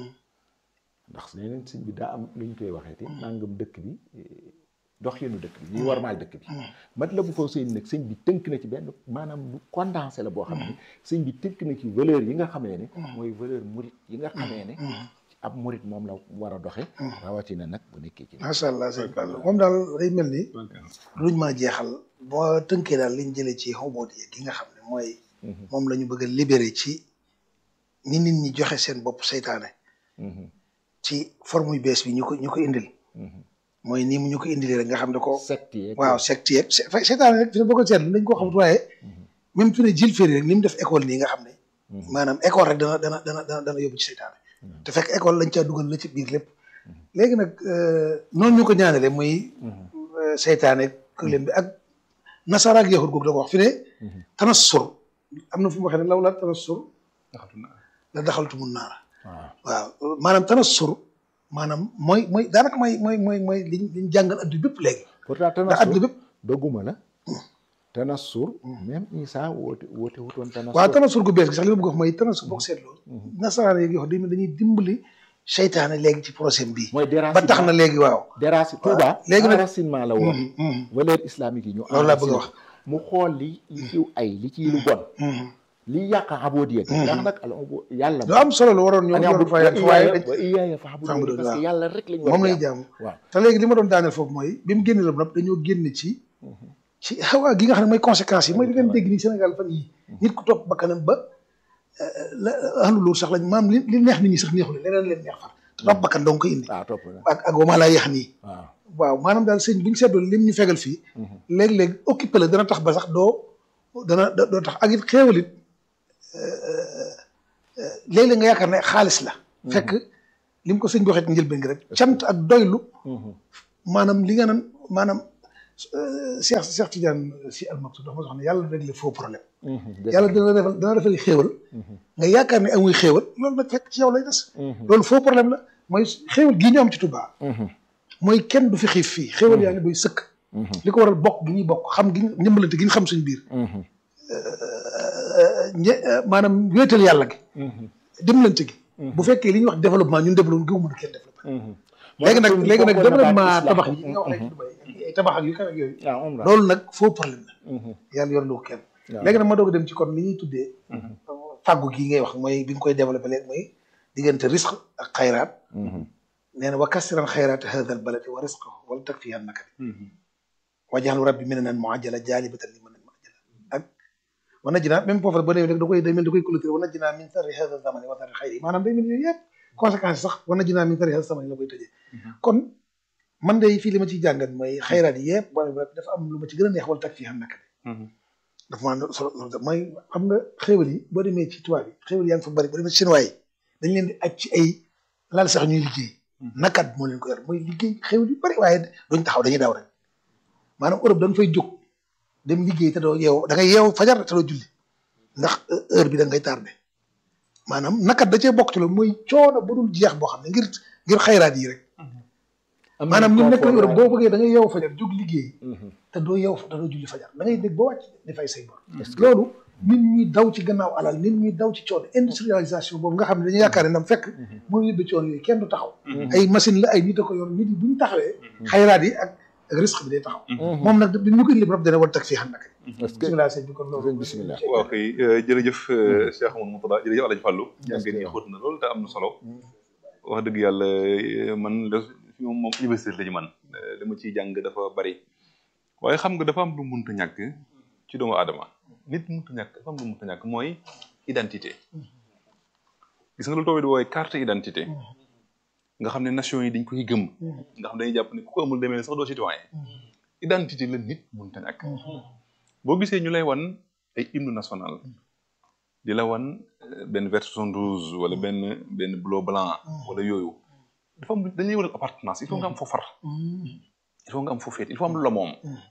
ndax leneen sëñ bi daa am lu ñu koy waxee te nangam dëkk bi eh, doxinu dëkk bi ñuy warmaal dëkk bi Matlabul Fawzayni nag sëñ bi tënk na ci benn maanaam lu condensé la boo xam ne sëñ bi tënk na ci valeur yi nga xamee ne mooy valeur murit yi nga xamee ne ab murit moom la war a doxe rawatina nag bu nekkee ci macha allah sëñ Fall moom daal day mel ni luñ mën a jeexal boo tënkee daal liñ jëlee ci xoboot yi gi nga xam ne mooy moom la ñu bëgg a libéré ci ni nit ñi joxe seen bopp seytaane ci forme yu bees bi ñu ko ñu ko indil mooy nii mu ñu ko indilee rek nga xam ne ko secte yeeg waaw secte yeeg se- fa- seytaane rek fi ne boo ko seetlu dañ koo xamut waaye même fi ne jil féri rek ni mu def école nii nga xam ne maanaam école rek dana dana dana dana dana yóbbu ci seytaane te fekk école lañ caa dugal la ci biir lépp léegi nag euh, noonu ñu ko ñaanale muy euh, seytaane këlem bi ak nasara ak yahud googu da ko wax fi ne tanassur am na fu mu waxee ne law la tanassur la daxaltu mun naara waaw waaw maanaam tanassur maanaam mooy mooy daanaka mooy mooy mooy mooy liñ liñ jàngal adduna bépp léegi pourtant ndax adduna tanassur bépp dogguma la tanassur même Isa woote woote wutoon tanassur waaw tanassur gu bees gi sax li ma bëgg a wax mooy tanassur boo ko seetloo nasaraan yeeg yoo xam dañuy dimbali seytaane léegi ci projet bii mooy ba déracinement tax na léegi waaw déraci Touba léegi nag- déracinement la woon valeur islamique yi ñu Loolu laa bëgg a enraciné mu xool li li ciw ay li ciy lu bon li yàq abodiya gi ndax nag al yàlla lu am solo la waroon ñoo waroon fay waaye dañ wa iyaaya fa'budun fa'budun, parce que waaw. yàlla rek lañ war moom a lay jaamu. jaamu waaw te léegi li ma doon daaneel foofu mooy bi mu génne la ba noppi dañoo génn ci ci xawaa gi nga xam ne mooy conséquences yi mooy li ngeen dégg nii Sénégal fan yi nit ku topp bakkanam ba la ahlu loolu sax lañ maam li li neex nit ñi sax neexul leneen leen neex far te topp bakkan dong ko indi waaw topp na ak ak wama laa yeex nii waaw waaw maanaam daal sëñ bu ñu seetloo lim ñu fegal fii léeg-léeg occupé la dana tax ba sax doo dana da- doo tax ak it xéewal it léeg-léeg nga yaakaar ne xaalis la fekk li mu ko sëñ bi waxee ci njëlbeen gi rek cant ak doylu maanaam li nga naan maanaam Cheikh Cheikh Tidiane si almaktoum dafa ma wax ne yàlla réglé faux problème yàlla dina defal dina defal xéewal nga yaakaar ne amuy xéewal loolu nag fekk ci yow lay des loolu faux problème la mooy xéewal gii ñu am ci Touba mooy kenn du fi xiif fii xéewal yaa ngi doy sëkk li ko waral bokk gi ñuy bokk xam gi ñëmbalante gi ñu xam suñ biir ñe maanaam wéetal yàlla gi dimbalante gi bu fekkee li ñuy wax développement ñun développement gëwuma du kenn développement léegi nag léegi nag développement tabax yi nga wax léegi Dubaï ay tabax ak yu kaw ak yooyu loolu nag faux problème la yàlla yor lu ko kenn léegi nag ma doog a dem ci kon li ñuy tuddee fàggu gi ngay wax mooy bi nga koy développé léegi mooy diggante risque ak xayraat nee na wa kasiran xayraat hada al baladi wa risqahu wala tag fi yan nakati wajaxal rabbi mi ne naan muajjala jaalibatan li mën a muajjala ak wa najjinaa même foofu ba léegi da koy day mel da koy clôturer wa najjinaa min sarri hada zamani wa sarri xayri maanaam day mel yooyu yëpp conséquence sax wa najjinaa min sarri hada zamani la koy tëjee kon man de fii li ma ciy jàngat mooy xayraat yi yëpp boo dafa am lu ma ci gën a neex wala tag fi yan nakati dafa maa solo mooy xam nga xéwal yi boo demee ci tubaab yi xéwal yaa ngi fa bari boo demee ci chinois yi dañ leen di aj ci ay laal sax ñuy liggéey nakat moo leen ko yor mooy liggéey xéwal yu bari waaye duñ taxaw dañuy daw rek maanaam Europe da nga fay jóg dem liggéey te doo yeew da ngay yeew fajar te doo julli ndax heure bi da ngay tardé maanaam nakat da cee bokk ci loolu mooy coono bu dul jeex boo xam ne ngir ngir xayraat yi rek maanaam ñun nekk Europe boo bëggee da ngay yeew fajar jóg liggéey te doo yeew te doo julli fajar da ngay dégg ba wàcc di fay say bor loolu nit ñuy daw ci gannaaw alal nit ñuy daw ci coono industrialisation boobu nga xam ne dañuy yaakaar ne nam fekk mooy yóbbe coono yooyu kenn du taxaw ay machine la ay nit a ko yor nit yi bu ñu taxawee xayraat yi ak ak risque bi day taxaw moom nag bi ñu ko indi bopp dana war tag fii xam naka bisimilah sëñ bi kon loolu bisimilah waaw kay jërëjëf Cheikh Amadou Moutada jërëjëf Alaaji Fàllu ngeen ñi xóot na loolu te am na solo wax dëgg yàlla man fi moom moom université la ñu man li ma ciy jàng dafa bari waaye xam nga dafa am lu munta ñàkk ci doomu aadama nit munta ñàkk dafa am lu munta ñàkk mooy identité gis nga lu toobi di wooye carte identité nga xam ne nation yi dañ koy gëm nga xam ne dañuy jàpp ne ku ko amul demee sax doo citoyen identité la nit munta ñàkk boo gisee ñu lay wan ay hymne national di la wan benn vert jaune rouge wala benn benn bleu blanc wala yooyu dafa am dañuy wutal appartenance il faut nga am foo far il faut nga am foo féet il faut am lu la moom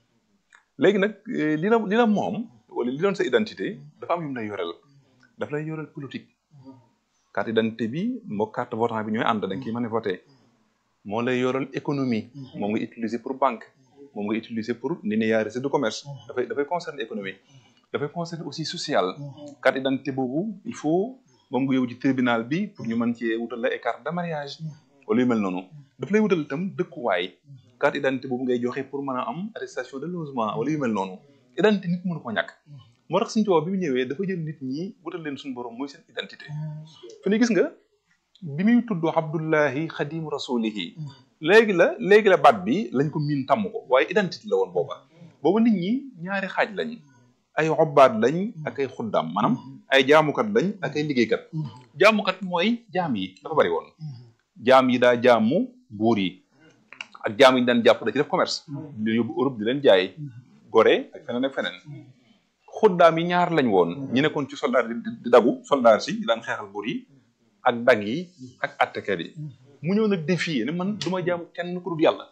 léegi nag li la li la moom wala li doon sa identité dafa am yu mu lay yorel daf lay yorel politique carte d'identité bi moo carte votant bi ñooy ànd da nga ciy mën a voté moo lay yorel économie moom nga utiliser pour banque moom nga utiliser pour linéarité de commerce dafay dafay concerner économie dafay concerner aussi social carte d'identité boobu il faut moom nga yóbbu ci tribunal bi pour ñu mën cee wutal la ay carte de mariage wala yu mel noonu daf lay wutal itam dëkkuwaay carte identité boobu ngay joxe pour mën a am attestation de logement wala yu mel noonu identité nit mënu ko ñàkk moo tax suñu tubaab bi mu ñëwee dafa jël nit ñi wutal leen suñu borom mooy seen identité fi ne gis nga bi muy tudd abdullahi xadimu rasulihi léegi la léegi la baat bi lañ ko miin tàmm ko waaye identité la woon booba booba nit ñi ñaari xaaj lañ ay xobbaat lañ ak ay xuddaam maanaam ay jaamukat lañ ak ay liggéeykat jaamukat mooy jaam yi dafa bari woon jaam yi daa jaamu buur yi ak jaam yi ñu daan jàpp da ci def commerce di leen yóbbu Europe di leen jaay Gorée ak feneen ak feneen xuddaam yi ñaar lañ woon ñi nekkoon ci soldat di dagu soldat si daan xeexal buur yi ak dag yi ak attekat yi mu ñëw nag défier ne man du ma jaamu kenn ku dul yàlla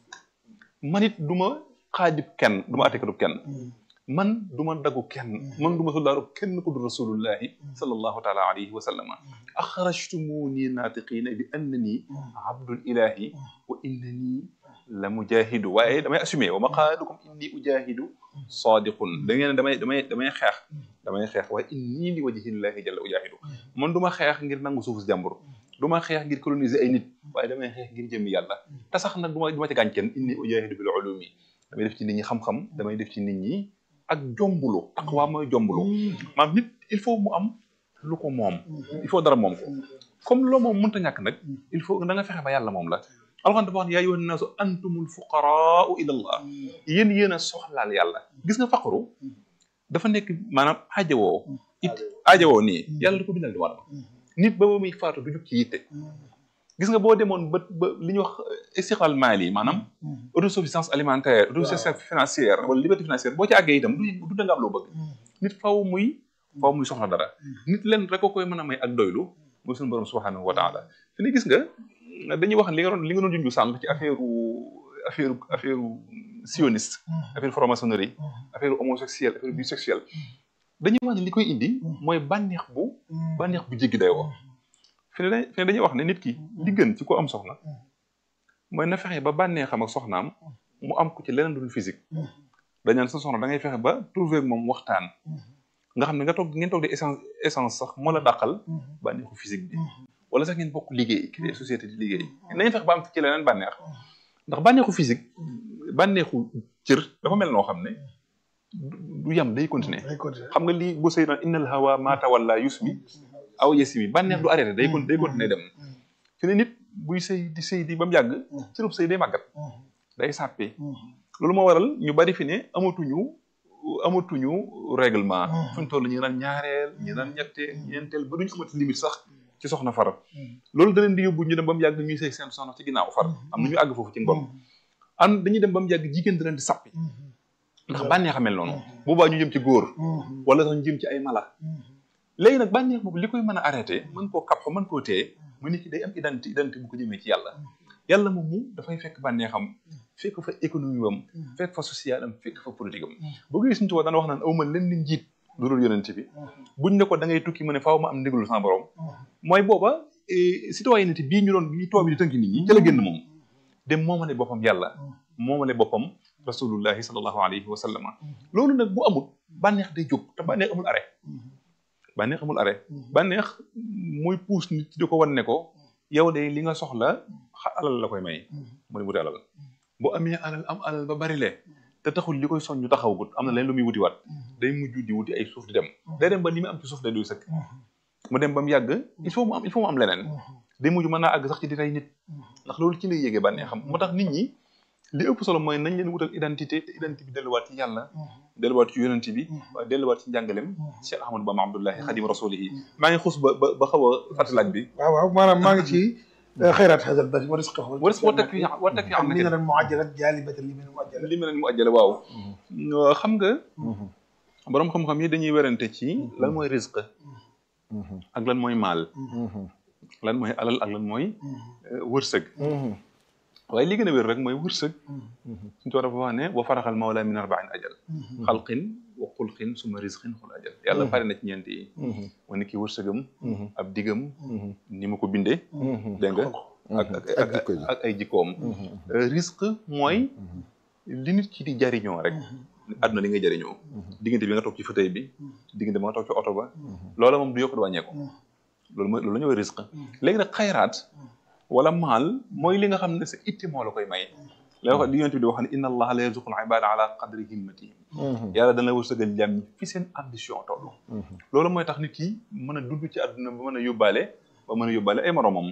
man it du ma xaajib kenn du ma attekatub kenn man du ma dagu kenn man du ma soldaaru kenn ku dul rasulullahi sallallahu taala alayhi wa sallama axrajtumuni naatiqiina bi annani abdul ilahi wa innani la mujahidu waaye damay assumé wa maqaalukum inni ujahidu sadiqun da ngeen damay damay damay xeex damay xeex waaye inni li wajhillahi jalla ujahidu man du ma xeex ngir nangu suuf si jàmbur du ma xeex ngir coloniser ay nit waaye damay xeex ngir jëmmi yàlla te sax nag du ma du ma ci gaañ kenn inni ujahidu bil ulumi damay def ci nit ñi xam-xam damay def ci nit ñi ak jombulu taqwa mooy jombulu maam nit il faut mu am lu ko moom il faut dara moom ko comme loo moom mënta ñàkk nag il faut da nga fexe ba yàlla moom la alxuraan dafa wax ne yaa ayyuhan naasu antumul fuqaraau ila allah yéen yéen a soxlaal yàlla gis nga faqru dafa nekk maanaam aajowoo it aajowoo nii yàlla da ko bindal di war nit ba ba muy faatu du jug ci yitte gis nga boo demoon ba ba li ñuy wax istiqlal maali maanaam autosuffisance alimentaire autosuffisance financière wala liberté financière boo ci àggee itam du da nga am loo bëgg nit faw muy faw muy soxla dara nit leen rek ko koy mën a may ak doylu muy suñu borom subhanahu wa taala fi ne gis nga dañuy wax li nga doon li nga doon junju sànq ci affaire affaire affaire sioniste affaire franc-maçonnerie affaire homosexuel affaire bisexuel dañuy wax ne li koy indi mooy bànneex bu bànneex bu jéggi day wax fi ne fi ne dañuy wax ne nit ki li gën ci ko am soxna mooy na fexe ba bànneexam ak soxnaam mu am ko ci leneen dul physique dañaan sa soxna da ngay fexe ba trouver ak moom waxtaan nga xam ne nga toog ngeen toog di essence essence sax moo la dàqal bànneexu physique bi wala sax ngeen bokk liggéey créer société di liggéey nañu fexe ba am ci leneen bànneex ndax bànneexu physique bànneexu cër dafa mel noo xam ne du yam day continuer xam nga lii bu sëy naan innal hawa ma tawalla yusmi aw yasimi bànneex du arrêté day day continuer dem fi ne nit buy sëy di sëy di ba mu yàgg cërub sëy day màggat day sàppee loolu moo waral ñu bari fi ne amatuñu amatuñu règlement fu ñu toll ñu naan ñaareel ñu naan ñetteel ñeenteel ba duñu amati limite sax ci soxna far loolu da leen di yóbbu ñu dem ba mu yàgg ñuy sëy seen soxna ci ginnaaw far am na ñu àgg foofu ci ngor am dañuy dem ba mu yàgg jigéen da leen di sappi ndax bànneex a mel noonu boobaa ñu jëm ci góor wala sax ñu jëm ci ay mala léegi nag bànneex boobu li koy mën a arrêté mën koo kap mën koo téye mu nit ki day am identité identité bu ko jëmee ci yàlla yàlla moom mu dafay fekk bànneexam fekk fa économie am fekk fa social am fekk fa politique am boo gisee suñu tubaab dana wax naan awma leen ni njiit lu dul yonent bi buñ ne ko da ngay tukki mu ne faaw ma am ndigalu sama borom mooy booba citoyenneté bii ñu doon bi tubaab bi di tënk nit ñi ca la génn moom dem moomale boppam yàlla moomale boppam rasulullahi sallallahu alayhi wa sallama loolu nag bu amul bànneex day jóg te bànneex amul arrêt bànneex amul arrêt bànneex mooy puus nit di ko wan ne ko yow de li nga soxla alal la koy may mu ne wuti alal bu amee alal am alal ba bari le te taxul li koy soññu taxawagut am na leen lu muy wuti waat day mujj di wuti ay suuf di dem day dem ba li muy am ci suuf day doy sëkk mu dem ba mu yàgg il faut mu am il faut mu am leneen day mujj mën naa àgg sax ci di rey nit ndax loolu ci lay yégee bànneexam moo tax nit ñi li ëpp solo mooy nañ leen wutal identité te identité bi delluwaat ci yàlla delluwaat ci yonent bi waaye delluwaat ci njàngalem Cheikh Ahmadou Bamba Abdullahi xadim rasulihi maa ngi xuus ba ba ba xaw a fàttalaaj bi waaw waaw maanaam maa ngi ci xayraat hadal bari wa risqahu wa risqahu wa takfi wa takfi am ni nga doon muajjalat jaalibatan li mel muajjala li mel mu ajjale waaw xam nga borom xam-xam yi dañuy werante ci lan mooy risque ak lan mooy maal lan mooy alal ak lan mooy wërsëg waaye li gën a wér rek mooy wërsëg suñu toog dafa wax ne wa faraxal mawla min arbain ajal xalqin wa xulqin suma risqin xul ajal yàlla pare na ci ñeent yi ma ni ki wërsëgam ab digam ni ma ko bindee dégg nga ak ak ak ay jikkoom risque mooy li nit ki di jariñoo rek àdduna li ngay jariñoo diggante bi nga toog ci fauteuil bi diggante bi nga toog ci oto ba loola moom du yokk du wàññeeku loolu mooy loolu la ñuy risque léegi nag xayraat wala maal mooy li nga xam ne sa itti moo la koy may la wax di yonent bi di wax ne inna allaha la yarzuqul ibada ala qadri himmatihim yàlla dana wërsëgal jàmm ñi fi seen ambition toll loolu mooy tax nit ki mën a dund ci àdduna ba mën a yóbbaale ba mën a yóbbaale ay moromam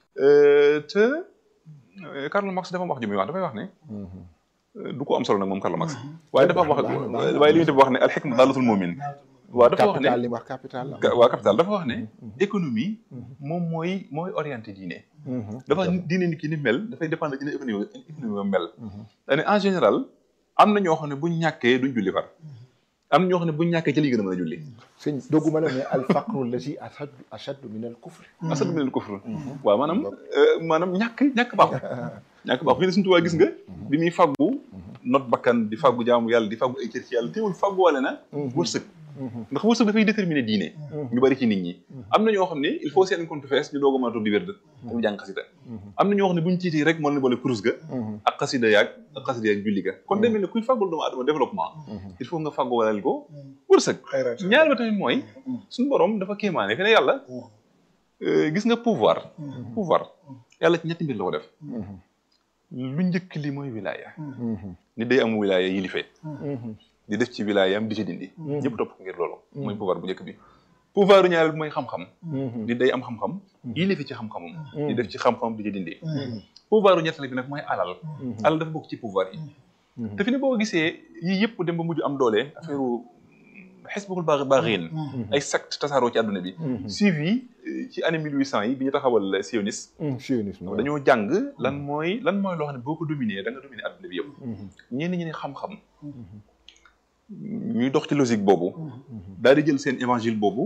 te Karl Marx dafa wax ji muy wax dafay wax ne du ko am solo nag moom Karl Marx waaye dafa wax waaye li yonent bi wax ne al hikma daalatul mu'min waaw dafa wax ne capital li wax capital la waa capital dafa wax ne économie moom mooy mooy orienté diine dafa diine nit ki ni mel dafay dépendre dina économie économie ba mel dane en général am na ñoo xam ne buñ ñàkkee duñ julli far am na ñoo xam ne buñ ñàkkee ci li gën a mën a julli sëñ dogguma la mais al faqru lazi ashaddu ashaddu min al kufr asadu min al kufr waaw maanaam maanaam ñàkk ñàkk baaxul ñàkk baaxul fii ne suñu tubaab gis nga bi muy faggu not bakkan di faggu jaamu yàlla di faggu ay cër ci yàlla teewul faggu wale na wërsëg ndax wërsëg dafay déterminer diine ñu bari ci nit ñi am na ñoo xam ne il faut seen compte fees ñu doog a mën a toog di wérd damu jàng xasida am na ñoo xam ne buñu tiitee rek moo leen boole kurus ga ak xasida yaag ak xasida yaag julli ga kon demee ne kuy fàggul doomu adama développement il faut nga fàggu walal ko wërsëg ñaar ba tamit mooy suñu borom dafa kéemaane fi ne yàlla gis nga pouvoir pouvoir yàlla ci ñetti mbir la ko def lu njëkk li mooy wilaya nit day am wilaya yilifee di def ci wilaayam di ci dindi ñëpp topp ngir loolu mooy pouvoir bu njëkk bi pouvoir ñaareel bi mooy xam-xam di day am xam-xam yilifi ci xam-xamam di def ci xam-xamam di ci dindi pouvoir ñetteel bi nag mooy alal alal dafa bokk ci pouvoir yi te fi ne boo gisee yii yëpp dem ba mujj am doole affaire xisbul baax baaxiin ay secte tasaaroo ci àdduna bi suivi ci année mille huit cent yi bi ñu taxawal sionisme sionisme dañoo jàng lan mooy lan mooy loo xam ne boo ko dominé da nga dominé àdduna bi yëpp ñenn ñi ne xam-xam ñuy dox ci logique boobu daal di jël seen évangile boobu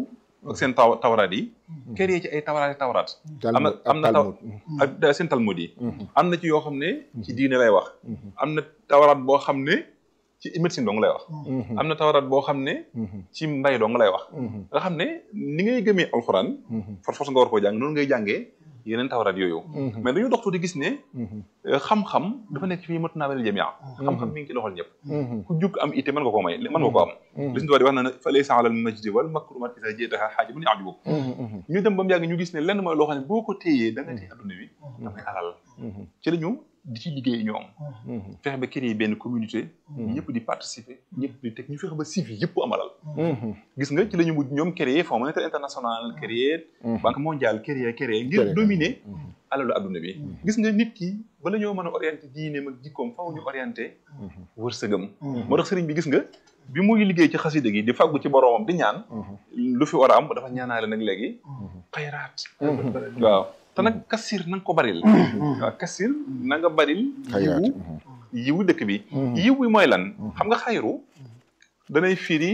ak seen taw tawraat yi créé ci ay tawraat yi tawraat am na am na taw ak seen talmud yi am na ci yoo xam ne ci diine lay wax am na tawraat boo xam ne ci médecine dong lay wax am na tawraat boo xam ne ci mbay dong lay wax nga xam ne ni ngay gëmee alxuraan force force nga war koo jàng noonu ngay jàngee yeneen tawraat yooyu mais dañu dox tuuti gis ne xam-xam dafa nekk fii matu naa bari jamia xam-xam mi ngi ci loxol ñëpp ku jug am itte mën nga koo may mën nga ko am li suñu di wax na ne fa laysa alal majdi wal makrumat isa jeetaha xaaji bu ñu ajubu ñu dem ba mu yàgg ñu gis ne lenn mooy loo xam ne boo ko téyee da nga téye adduna bi dafay alal ci la ñu di ci liggéey ñoom fexe ba créer benn communauté ñëpp di participer ñëpp di teg ñu fexe ba civi yëpp am alal gis nga ci la ñu mujj ñoom créer fonds monétaire international créer banque mondiale créer créer ngir dominer alalu adduna bi gis nga nit ki bala ñoo mën a orienté diineem ak jikkoom faw ñu orienté wërsëgam moo tax sëriñ bi gis nga bi muy liggéey ci xasida gi di fàggu ci boroomam di ñaan lu fi war a am dafa ñaanaale nag léegi xayraat waaw te nag kasir na nga ko baril waaw kasir na nga baril yiwu yiwu dëkk bi yiw bi mooy lan xam nga xayru danay firi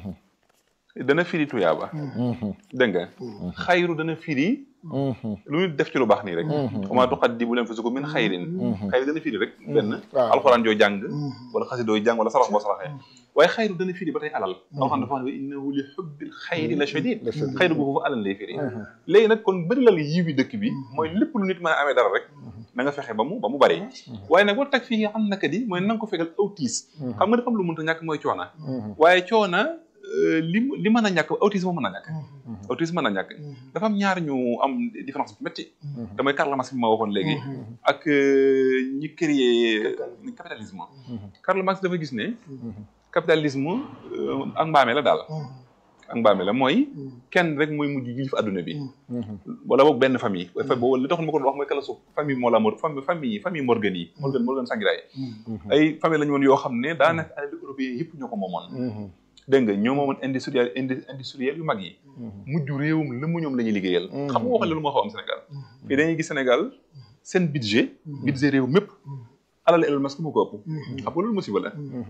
dana firi tuyaaba dégg nga xayru dana firi lu ñu def ci lu baax nii rek comment tuqaddimu lanfusakum min xayrin xayru dana firi rek benn alxuraan joo jàng wala xasidoo jàng wala sarax boo saraxee waaye xayru dana firi ba tey alal alxuraan dafa wax ne innahu li xubbil xayri la shadid xayru boobu alal lay firi léegi nag kon bëri lal yiw yi dëkk bi mooy lépp lu nit mën a amee dara rek na nga fexe ba mu ba mu bari waaye nag war tag fii am naka di mooy na nga ko fegal aw tiis xam nga dafa am lu mënta ñàkk mooy coona waaye coona li li mën a ñàkk autisme mën a ñàkk autisme mën a ñàkk dafa am ñaar ñu am différence bu métti damay Karl Marx bi ma waxoon léegi ak ñi créé capitalisme Karl Marx dafa gis ne capitalisme ak mbaame la daal ak mbaame la mooy kenn rek mooy mujj jilif adduna bi wala boog benn famille boobu li taxoon ma ko doon wax mooy kala suuf famille moo la mor famille famille Morgan yi Morgan Morgan Sangiray ay famille la ñu woon yoo xam ne daanaka alal européen yëpp ñoo ko moomoon dégg nga ñoo moomoon industriel industriel yu mag yi mujj réewum lëmm ñoom la ñuy liggéeyal xam nga waxal lu moo xaw am Sénégal fii dañuy gis Sénégal seen budget budget réew mépp alal Elon Musk moo ko ëpp xam nga loolu musiba la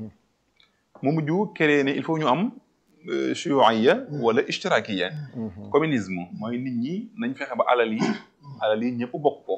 mu mujj créé ne il faut ñu am shuuiya wala ishtirakiya communisme mooy nit ñi nañ fexe ba alal yi alal yi ñëpp bokk ko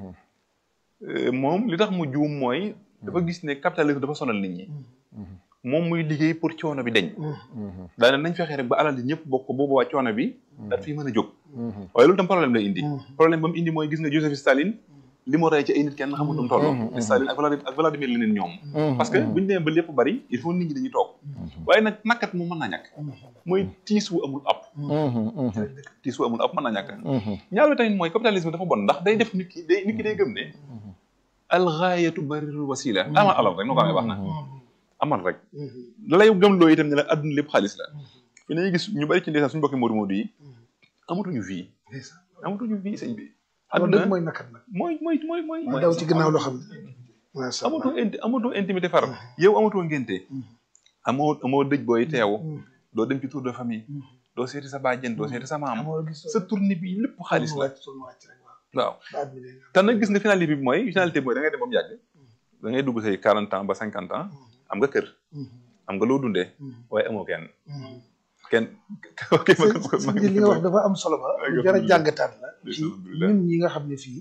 moom li tax mu juum mooy dafa gis ne capitalisme dafa sonal nit ñi moom muy liggéey pour coono bi deñ daane nañ fexe rek ba alal yi ñëpp bokk ko boobu waa coono bi daal fii mën a jóg waaye loolu tam problème lay indi problème ba mu indi mooy gis nga Joseph Staline li mu rey ci ay nit kenn xamul nu mu toll Staline ak Vladimir ak Vladimir Lénine ñoom parce que buñu demee ba lépp bari il faut nit ñi dañuy toog waaye nag nakkat mu mën naa ñàkk mooy tiis wu amul app tiis wu amul app mën naa ñàkk ñaar bi tamit mooy capitalisme dafa bon ndax day def nit ki day nit ki day gëm ne alxaayatu barirul wasila amal alal rek noo ko amee baax na amal rek la lay gëm loo itam ne la adduna lépp xaalis la fi nañuy gis ñu bari ci ndeysaan suñu bokki Modou Modou yi amatuñu vie amatuñu vie sëñ bi adduna mooy nakat nag mooy mooy mooy mooy mooy daw ci ginnaaw loo xam ne amatoo inti amatoo intimité far yow amatoo ngénte amoo amoo dëj booy teew doo dem ci tour de famille doo seeti sa bàjjen doo seeti sa maam sa tournée bi lépp xaalis la waaw te nag gis nga finalité bi mooy finalité bi mooy da ngay dem ba mu yàgg da ngay dugg say quarante ans ba cinquante ans am nga kër am nga loo dundee waaye amoo kenn kenn li nga wax dafa am solo ba jar a jàngataat la ci ñun ñi nga xam ne fii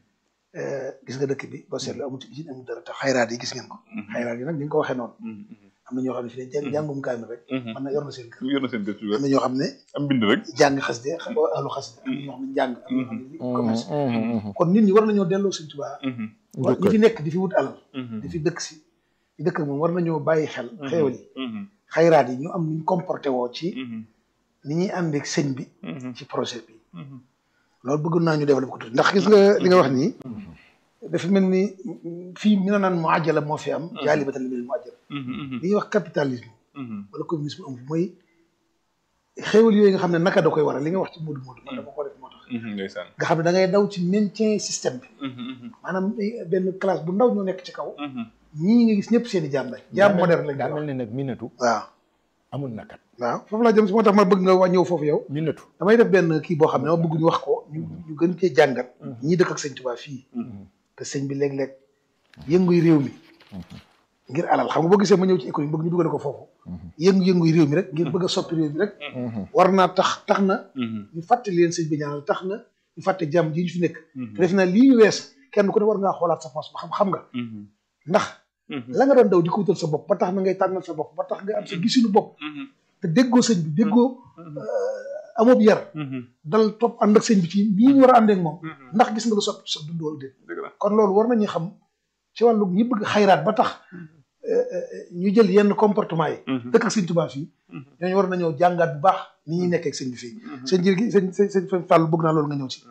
gis nga dëkk bi ba seetlu amul ci usine amul dara te xayraat yi gis ngeen ko xayraat yi nag ni nga ko waxee noonu am na ñoo xam ne fii ne jàngum kaamil rek man na yor na seen kër yor na seen kër am na ñoo xam ne am bind rek jàng xas de alu xas de am na ñoo xam ne jàng am na ñoo xam ne commerce kon nit ñi war nañoo delloo Sëñ Tuubaa ñi fi nekk di fi wut alal di fi dëkk si di dëkk moom war nañoo bàyyi xel xeewal yi xayraat yi ñu am nuñ comporté woo ci ni ñuy ànd ak sëñ bi ci projet bi loolu bëgg naa ñu développé ko tuuti ndax gis nga li nga wax nii dafa mel ni fii mi na naan mu àjjala moo fi am jaali batal mel mu àjjala li ñuy wax capitalisme wala communisme am mooy xéewal yooyu nga xam ne naka da koy waral li nga wax ci moodu moodu man dama ko def moo tax nga xam ne da ngay daw ci maintien système bi maanaam benn classe bu ndaw ñoo nekk ci kaw ñii nga gis ñëpp seen i jaam lañ jaam moderne lañ daa mel ne nag minatu waaw amul nakat waaw foofu laa jëm si moo tax ma bëgg nga waa ñëw foofu yow minatu damay def benn kii boo xam ne ma bëgg ñu wax ko ñu ñu gën cee jàngat ñii dëkk ak sëñ Tuubaa fii te sëñ bi léeg-léeg yënguy réew mi ngir alal xam nga boo gisee ma ñëw ci économie bëgg ñu duggale ko foofu yëngu-yëngu yi réew mi rek ngir bëgg a soppi réew mi rek war naa tax tax na ñu fàttali leen sëñ bi ñaanal tax na ñu fàtte jàmm ji ñu fi nekk te def naa lii ñu wees kenn ku ne war ngaa xoolaat sa poos ba xam xam nga ndax la nga doon daw di ko wutal sa bopp ba tax na ngay tànnal sa bopp ba tax nga am sa gisinu bopp te déggoo sëñ bi déggoo amob yar dal topp ànd ak sëñ bi ci nii ñu war a àndeek moom ndax gis nga lu soppi sa dund wala déet kon loolu war nañu xam ci wàllu ñi bëgg xayraat ba tax ñu jël yenn comportement yi dëkk ak sëñ Tuubaa fii ñooñu war nañoo jàngaat bu baax ni ñuy nekkee ak sëñ bi fii sëñ jër gi sëñ sëñ sëñ Fàllu bëgg naa loolu nga ñëw ci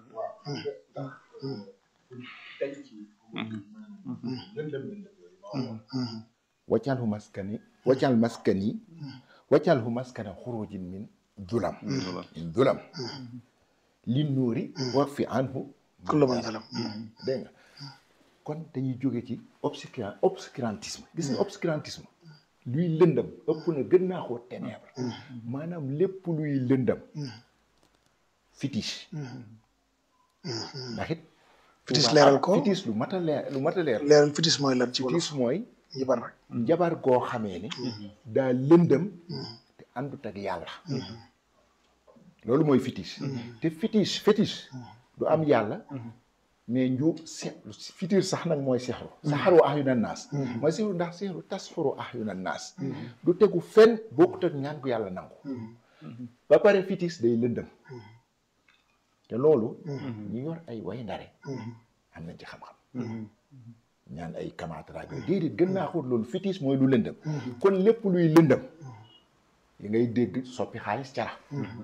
wacalhu maskani wacal maskani wacalhu maskana xurujin min dulam min dulam li nuuri wax fi anhu kullu man zalam dégg nga kon dañuy jóge ci obscurant obscurantisme gis nga obscurantisme luy lëndam ëpp na gën naa koo ténèbre maanaam lépp luy lëndam fétiche ndax it Fétiche leeral ko fétiche lu mat a leer lu mat a leer leeral fitis mooy lan ci wolof fétiche mooy njibar rek njabar goo xamee ne daa lëndëm te àndut ak yàlla loolu mooy fétiche te fétiche fétiche du am yàlla mais nju se fitir sax nag mooy sexru saxaru ahyunan naas mooy sexru ndax sexru tasxuru ahyunan naas du tegu fenn bokkut ak ñaan gu yàlla nangu ba pare fitis day lëndëm te loolu ñu yor ay way ndare am nañ ci xam-xam ñaan ay kamaataraag yooyu déedéet gën naa xóot loolu fitis mooy lu lëndëm kon lépp luy lëndëm yi ngay dégg soppi xaalis cara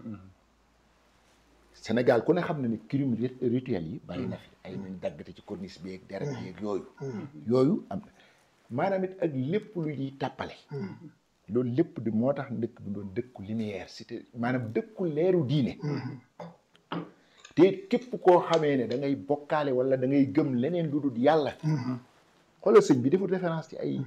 Sénégal ku ne xam na ni crime rituel yi bari na fi ay nañ daggate ci corniche bi ak deret bi ak yooyu yooyu am maanaam it ak lépp lu ñuy tàppale loolu lépp di moo tax dëkk bi doon dëkku lumière cité maanaam dëkku leeru diine te képp koo xamee ne da ngay bokkaale wala da ngay gëm leneen lu dul yàlla xoolal sëñ bi deful référence ci ay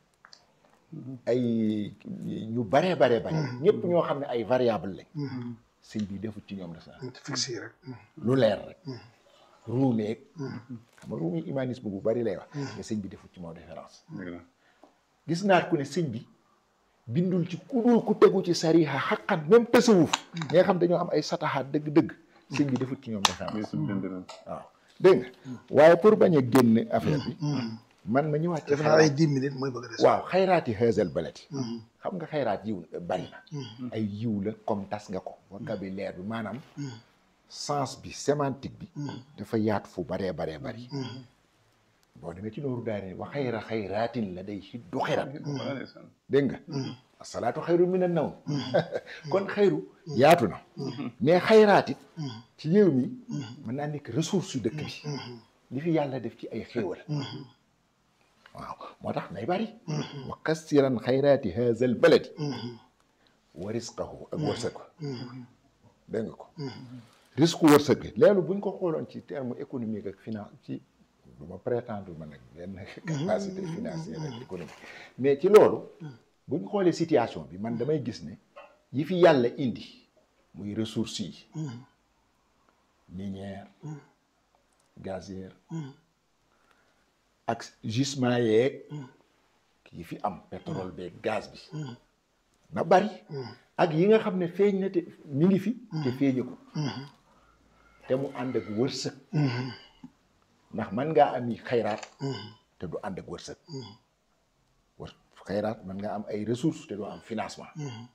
ay ñu baree baree bare ñëpp ñoo xam ne ay variable lañ sëñ bi defut ci ñoom la fixé rek lu leer rek ruumeeg xam nga ruumi humanisme bu bari lay wax mais sëñ bi defut ci moom référence gis naat ku ne sëñ bi bindul ci ku dul ku tegu ci sariha xaqan même tasawuf ñi nga xam dañoo am ay sataxaat dëgg-dëgg sëñ bi defut ci ñoom référence waaw dégg nga waaye pour bañ a génn affaire bi man ma ñëwaat ci def naa ay dix minutes mooy bëgg a des waaw xayraati xeesal balati xam nga xayraat yiw bari na ay yiw la comme tas nga ko vocabulaire bi maanaam sens bi sémantique bi dafa yaatu fu baree baree bari boo demee ci nooru daane wa xayra xayraatin la day xiddu xayrat dégg nga asalaatu xayru min an nawm kon xayru yaatu na mais xayraat it ci réew mi mën naa nekk ressource yu dëkk bi li fi yàlla def ci ay xéewal waaw moo tax nay bari wa kassiran xayraati haza al baladi wa risqahu ak wërsëg dégg nga ko risque wërsëg bi leelu buñ ko xooloon ci terme économique ak finance ci du ma prétendre ma nag benn capacité financière ak économique mais ci loolu buñ xoolee situation bi man damay gis ne yi fi yàlla indi muy ressources yi minière gazière ak gisement yeeg yi fi am pétrole beeg gaz bi na bari ak yi nga xam ne feeñ na te mi ngi fi te feeñu ko te mu ànd ak wërsëg ndax man ngaa am yi xayraat te du ànd ak wërsëg wër xayraat man nga am ay ressources te doo am financement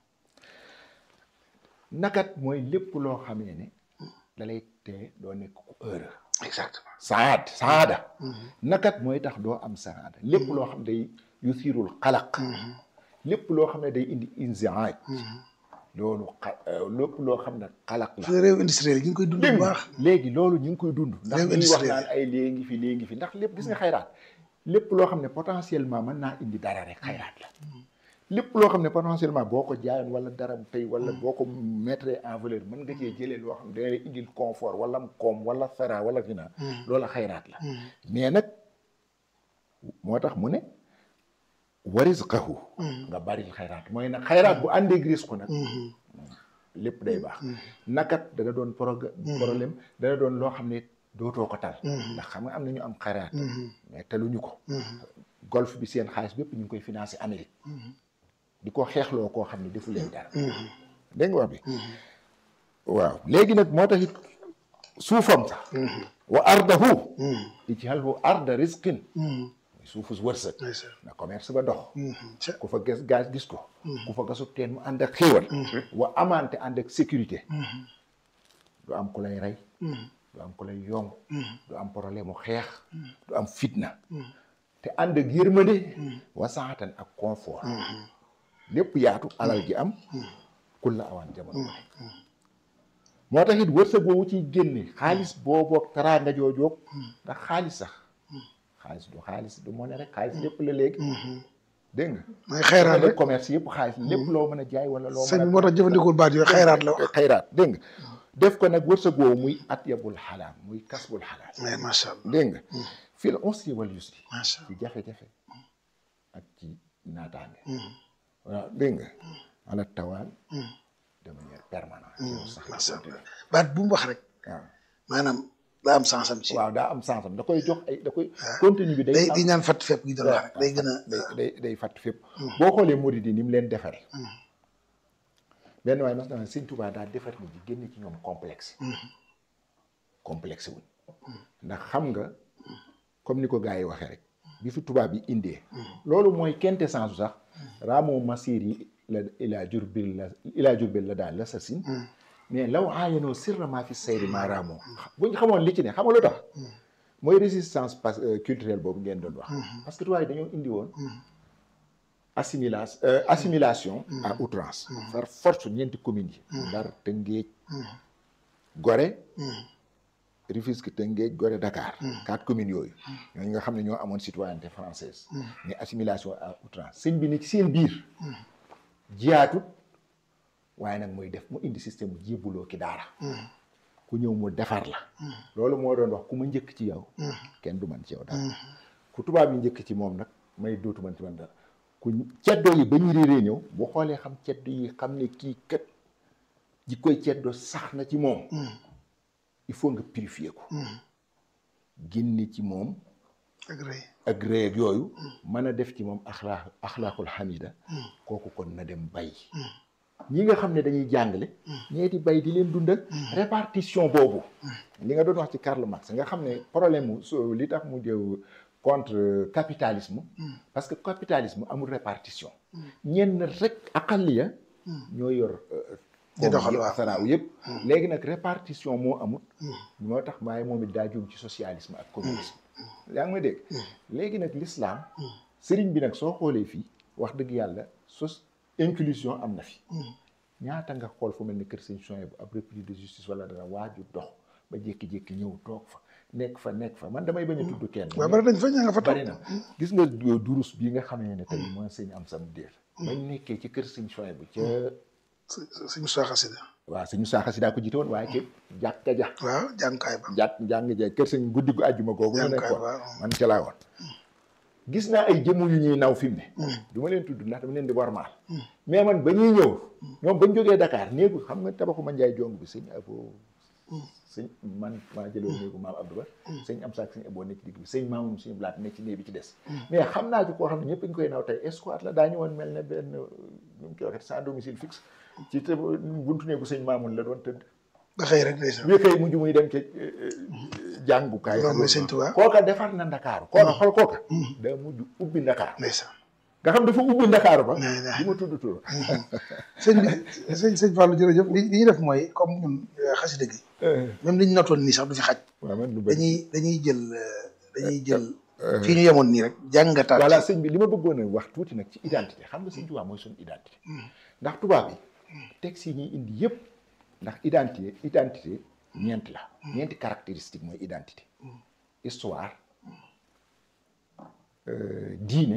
nakat mooy lépp loo xamee ne da lay tee doo nekk ku heureux exactement saad saada nakat mooy tax doo am saada lépp loo xam day yuthirul xalaq lépp loo xam ne day indi inziaaj loolu xa lépp loo xam ne xalaq la réew industriel yi ñu ngi koy dund bu baax léegi loolu ñu ngi koy dund ndax Réew ñuy wax industriel naan ay léegi ngi fi léegi ngi fi ndax lépp gis nga xayraat lépp loo xam ne potentiellement mën naa indi dara rek xayraat la lépp loo xam ne potentiellement boo ko jaayoon wala dara tey wala boo ko mettre en valeur mën nga cee jëlee loo xam ne dana lay indil confort wala koom wala fera wala fina loola xayraat la mais nag moo tax mu ne warisqahu nga baril xayraat mooy nag xayraat bu àndeeg risque nag lépp day baax nakat dana doon prog problème dana doon loo xam ne dootoo ko tal ndax xam nga am na ñu am xayraat mais taluñu ko golfe bi seen xaalis bépp ñu ngi koy financé Amérique di ko xeexloo koo xam ne defu leen dara dégg nga wax bi waaw léegi nag moo tax it suufam sax wa ardahu ij'alhu arda rizqin muy suufu wërsëg ndeysaan na commerce ba dox ca ku fa gas gaz gis ko ku fa gasub teen mu ànd ak xéewal wa amante ànd ak sécurité du am ku lay rey du am ku lay yong du am problème mu xeex du am fitna te ànd ak yërmande wasaatan ak confort lépp yaatu alal ji am kul la awaan jamono bu nekk moo tax it wërsëg woowu ciy génne xaalis booboog teraanga joojoog ndax xaalis sax xaalis du xaalis du moo ne rek xaalis lépp la léegi dégg nga mooy xayraat le rek commerce yëpp xaalis lépp loo mën a jaay wala loo sëñ mën bi moo tax jëfandikoo baat yooyu xayraat la wax xayraat dégg nga def ko nag wërsëg woowu muy at yabul xalaal muy kasbul xalaal mais macha allah dégg nga fil usri wal yusri macha ci jafe-jafe ak ci naataange waaw dégg nga ala tawaan de manière permanente yow sax macha allah baat bu mu wax rek waaw maanaam daa am sens am ci waaw daa am sens am da koy jox ay da koy contenu bi day day am di ñaan fatt fépp gi doon wax rek day gën a day day day fàtt fépp boo xoolee murid yi ni mu leen defare benn waaye mas dama sëñ Tuubaa daa defar nit ñi génne ci ñoom complexe complexe wuñ ndax xam nga comme ni ko gars yi waxee rek bi fi tubaab yi indee loolu mooy quintessence su sax ramo masir yi la ilaa Jurbel la ilaa Jurbel la daal la sa sin mais law aayanoo sirrement fi sayri ma ramo buñ xamoon li ci ne xam nga lu tax mooy résistance pas culturelle boobu ngeen doon wax parce que tubaab yi dañoo indi woon assimilation assimilation à outrance par force ñeenti communes yi Ndar Tëngéej Gorée Rufisque Tëngéej Gorée Dakar quatre communes yooyu ñooñu nga xam ne ñoo amoon citoyenneté française mais assimilation à outrance sëñ bi ne ci seen biir jiyaatut waaye nag muy def mu indi système mu jébbuloo ki daara ku ñëw mu defar la loolu moo doon wax ku ma njëkk ci yow kenn du man ci yow dara ku tubaab yi njëkk ci moom nag may dootu man ci man dara ku ceddo yi ba ñu réeree ñëw bu xoolee xam ceddo yi xam ne kii kat ji koy ceddo sax na ci moom il faut nga purifier ko génne ci moom ak rëy ak rëy ak yooyu mën a def ci moom axlaa axlaaqul xamida kooku kon na dem bay ñi nga xam ne dañuy jàngale ñee di bay di leen dundal répartition boobu li nga doon wax ci Karl Marx nga xam ne problème mu so li tax mu jëw contre capitalisme parce que capitalisme amul répartition ñenn rek aqaliya ñoo yor di doxal waaw saraaw yëpp léegi nag répartition moo amul moo tax waaye moom it daa jum ci socialisme ak communisme yaa ngi may dégg léegi nag l'islam sëriñ bi nag soo xoolee fii wax dëgg yàlla sos inclusion am na fi ñaata nga xool fu mel ni kër sëñ Sonia bu ab république de justice wala dara waaju dox ba jékki-jékki ñëw toog fa nekk fa nekk fa man damay bañ a tudd kenn waaw bari dañ fa ña nga fa toog bari na gis nga durus bii nga xamee ne tey mooy sëñ am sam déer bañ nekkee ci kër sëñ Sonia bu ca suñu soo xasida waaw sëñ Moussa Xasida ko jiite woon waaye ci jàkka ja waaw jàngukaay ba jàkk njàng ja kër sëñ guddi gu àjjuma googu ñu jàngukaay nekkoon ba man ca laa woon gis naa ay jëmm yu ñuy naw fi mu ne du ma leen tudd ndax dama leen di warmaal mais man ba ñuy ñëw ñoom bañ jógee Dakar néegu xam nga tabaxu ma njaay jong bi sëñ abo sëñ man maa jëloon néegu maam Abdou Ba sëñ am saak sëñ aboo nekk ci digg bi sëñ maamum suñu blaat nekk ci néeg bi ci des mais xam naa ci koo xam ne ñëpp ñu koy naw tey escouade la daa ñëwoon mel ne benn nu mu koy waxee sans domicile fixe ci te buntu néegu sëñ maamun la doon tëdd ba xëy rek ndeysaan bi xëy mujj muy dem ci jàngukaay Loolu mooy sëñ Tuubaa. kooka defar na ndakaaru kooka xool kooka daa mujj ubbi ndakaaru ndeysaan nga xam dafa ubbi ndakaaru ba Nee, nee. di ma tudd tur sëñ bi sëñ sëñ Fallou jërëjëf li li ñuy def mooy comme ñun xasida gi même li ñu notoon nii sax du fi xaj waaw man lu bëri dañuy dañuy jël euh, dañuy jël fii ñu yemoon nii rek jàngataat voilà sëñ bi li ma bëggoon a wax tuuti nag ci identité xam nga sëñ Tuubaa mooy suñu identité ndax tubaab yi texte yi ñuy indi yëpp ndax identité identité ñeent la ñeenti caractéristique mooy identité histoire euh, diine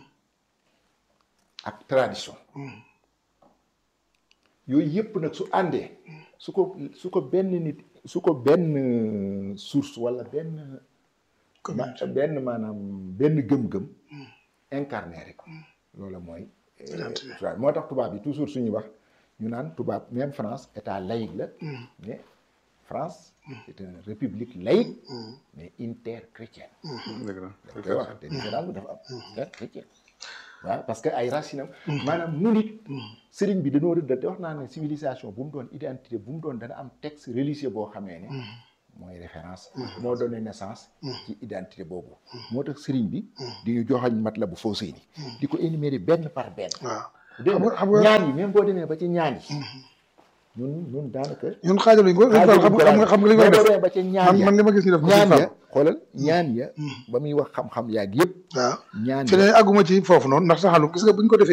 ak tradition yooyu yëpp nag su àndee su ko su ko benn nit su ko benn source walla benn ma benn maanaam benn gëm-gëm incarné rek loolu mooy euh, Identité. tubaab moo tax tubaab yi toujours suñuy wax ñu naan tubaab même France état laïque la mais France c'est une république laïque mais interchrétienne dëgg la dañ koy wax te différence bi dafa am interchrétienne waaw parce que ay racines am maanaam nu nit sëriñ bi dañoo rëdd te wax naa ne civilisation bu mu doon identité bu mu doon dana am texte religieux boo xamee ne mooy référence moo donné naissance ci identité boobu moo tax sëriñ bi di ñu joxañ mat la bu foo sëy ni di ko énumérer benn par benn waaw dégg xam nga- nga xam nga- ñaan yi même boo demee ba ci ñaan yi ñun ñun daanaka ñun xaajaluñ ko xam nga xam nga xam nga li may boo def demee ba ci ñaan man ya man li ma gis ñu def ko ñaan ci ya xoolal ñaan ya ba muy wax xam-xam yaag yëpp waaw ñaan fi ne àgguma ci foofu noonu ndax saxalu gis nga buñ ko defee